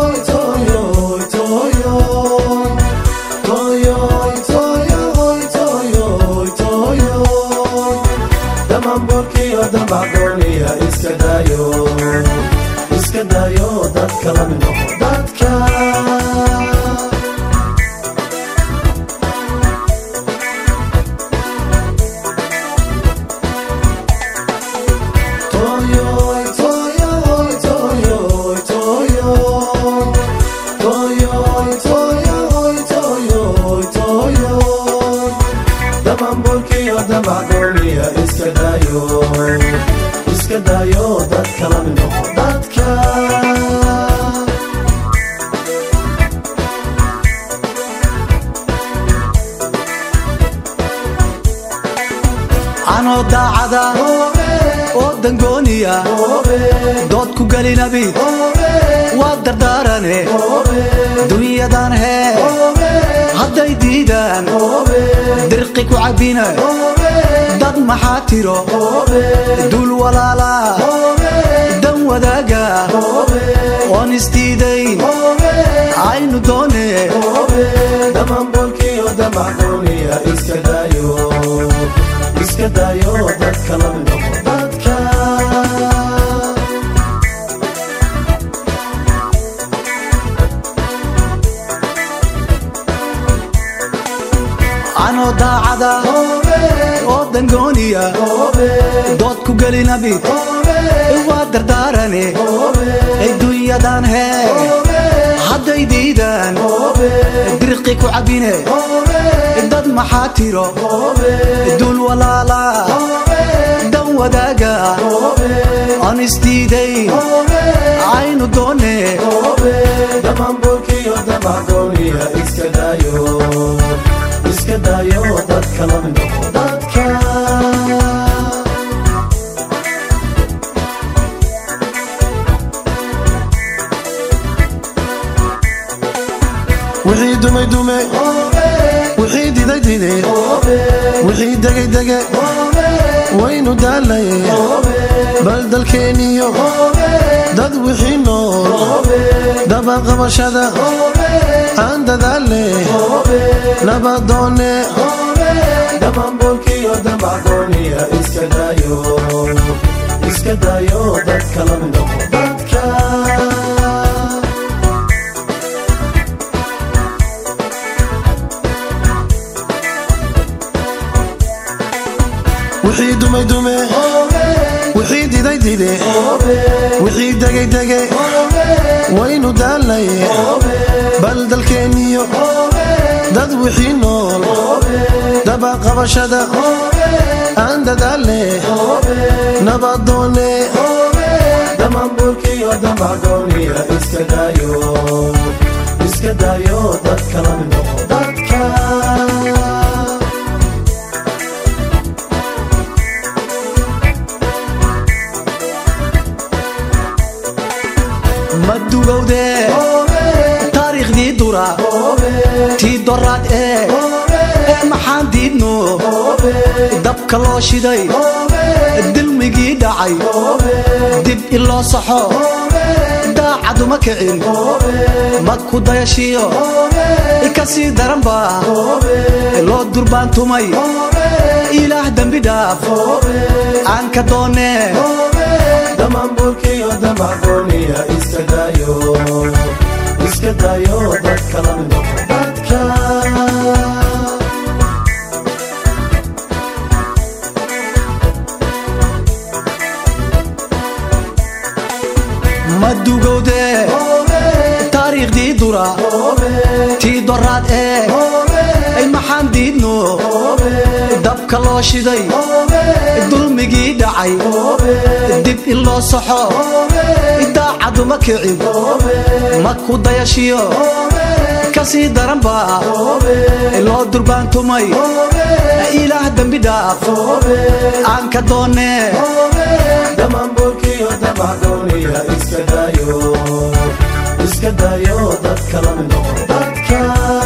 iska dayo dadka la mid noqo dadka Toyoy, toyoy, toyoy, toyoy. Toyoy, toyoy, toyoy, toyoy. Damambolkiyo damacdooniya iska dayo iska dayo dadka la mid noqo dadka anoo daacada oo dangooniya dood ku gelinabi waa dardaarane dunyadan hee hadday diidaan dirqi ku cabbina dad maxaa tiro dul walaala dan wadaaga oon isdiidayn aynu doone damambolkiyo damacdooniya iska dayo iska dayo dadka la mid noqo dadka anoo daacada oo dangooniya dood ku gelinabi waa dardaarane adduunyadan hee hadday diidaan dirqi ku cabbine dad maxaa tiro dul walaala dan wadaaga aan isdiidayn aynu doone damambolkiyo damacdooniya iska dayo iska dayo dadka la mid noqo dadka wixii dumay dume wixii diday dide wixii degay dege waynu daalaye bal dalkeeniyo dad wixii nool dabaqabashada aan dadaale nabadoone damambolkiyo damacdooniya iska dayo iska dayo dadka la mid noqo dadka wixii dumay dume wixii diday dide wixii degay dege waynu daalaye bal dalkeeniyo dad wixii nool dabaqabashada aan dadaale nabadoone damambolkiyo damacdooniya iska dayo iska dayo dadka la mid noqo dadka ma dugowde taariikhdii dura tii doraad ee ee maxaan diidno dabka loo shiday dilmigii dhacay dib iloo saxo daacaduma kicin mad ku dayashiyo ka sii daranba loo durbaantumay ilaah dembi dhaaf aan ka doone damambolkiyo damacdooniya iska dayo iska dayo dadka la mid noqo dadka ma dugowde taariikhdii dura tii doraad eeg ay maxaan diidno dabka loo shiday dulmigii dhacay dib in loo saxo daacaduma kicin ma ku dayashiyo kasii daranba loo durbaantumay ilaah dembi dhaaf aan ka doonee damaanboolkiyo damacdooniya iska daayo iska daayo dadka la mid noqo dadka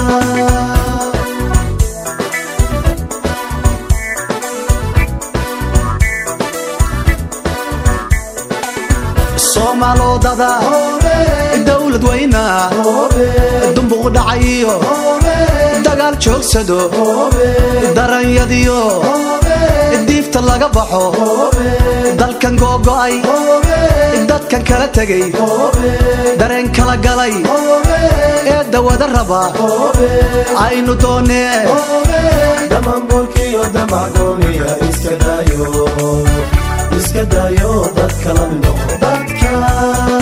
soomaalodada dowlad weyna dumbuq dhacayiyo dagaal joogsado daranyadiyo diifta laga baxo dalkan googo'ay dadkan kala tegay dareen kala galay ee dawada raba aynu doonee damaanboolkiyo damacdooniya iska daayo iska daayo dadka la mid noqo dadka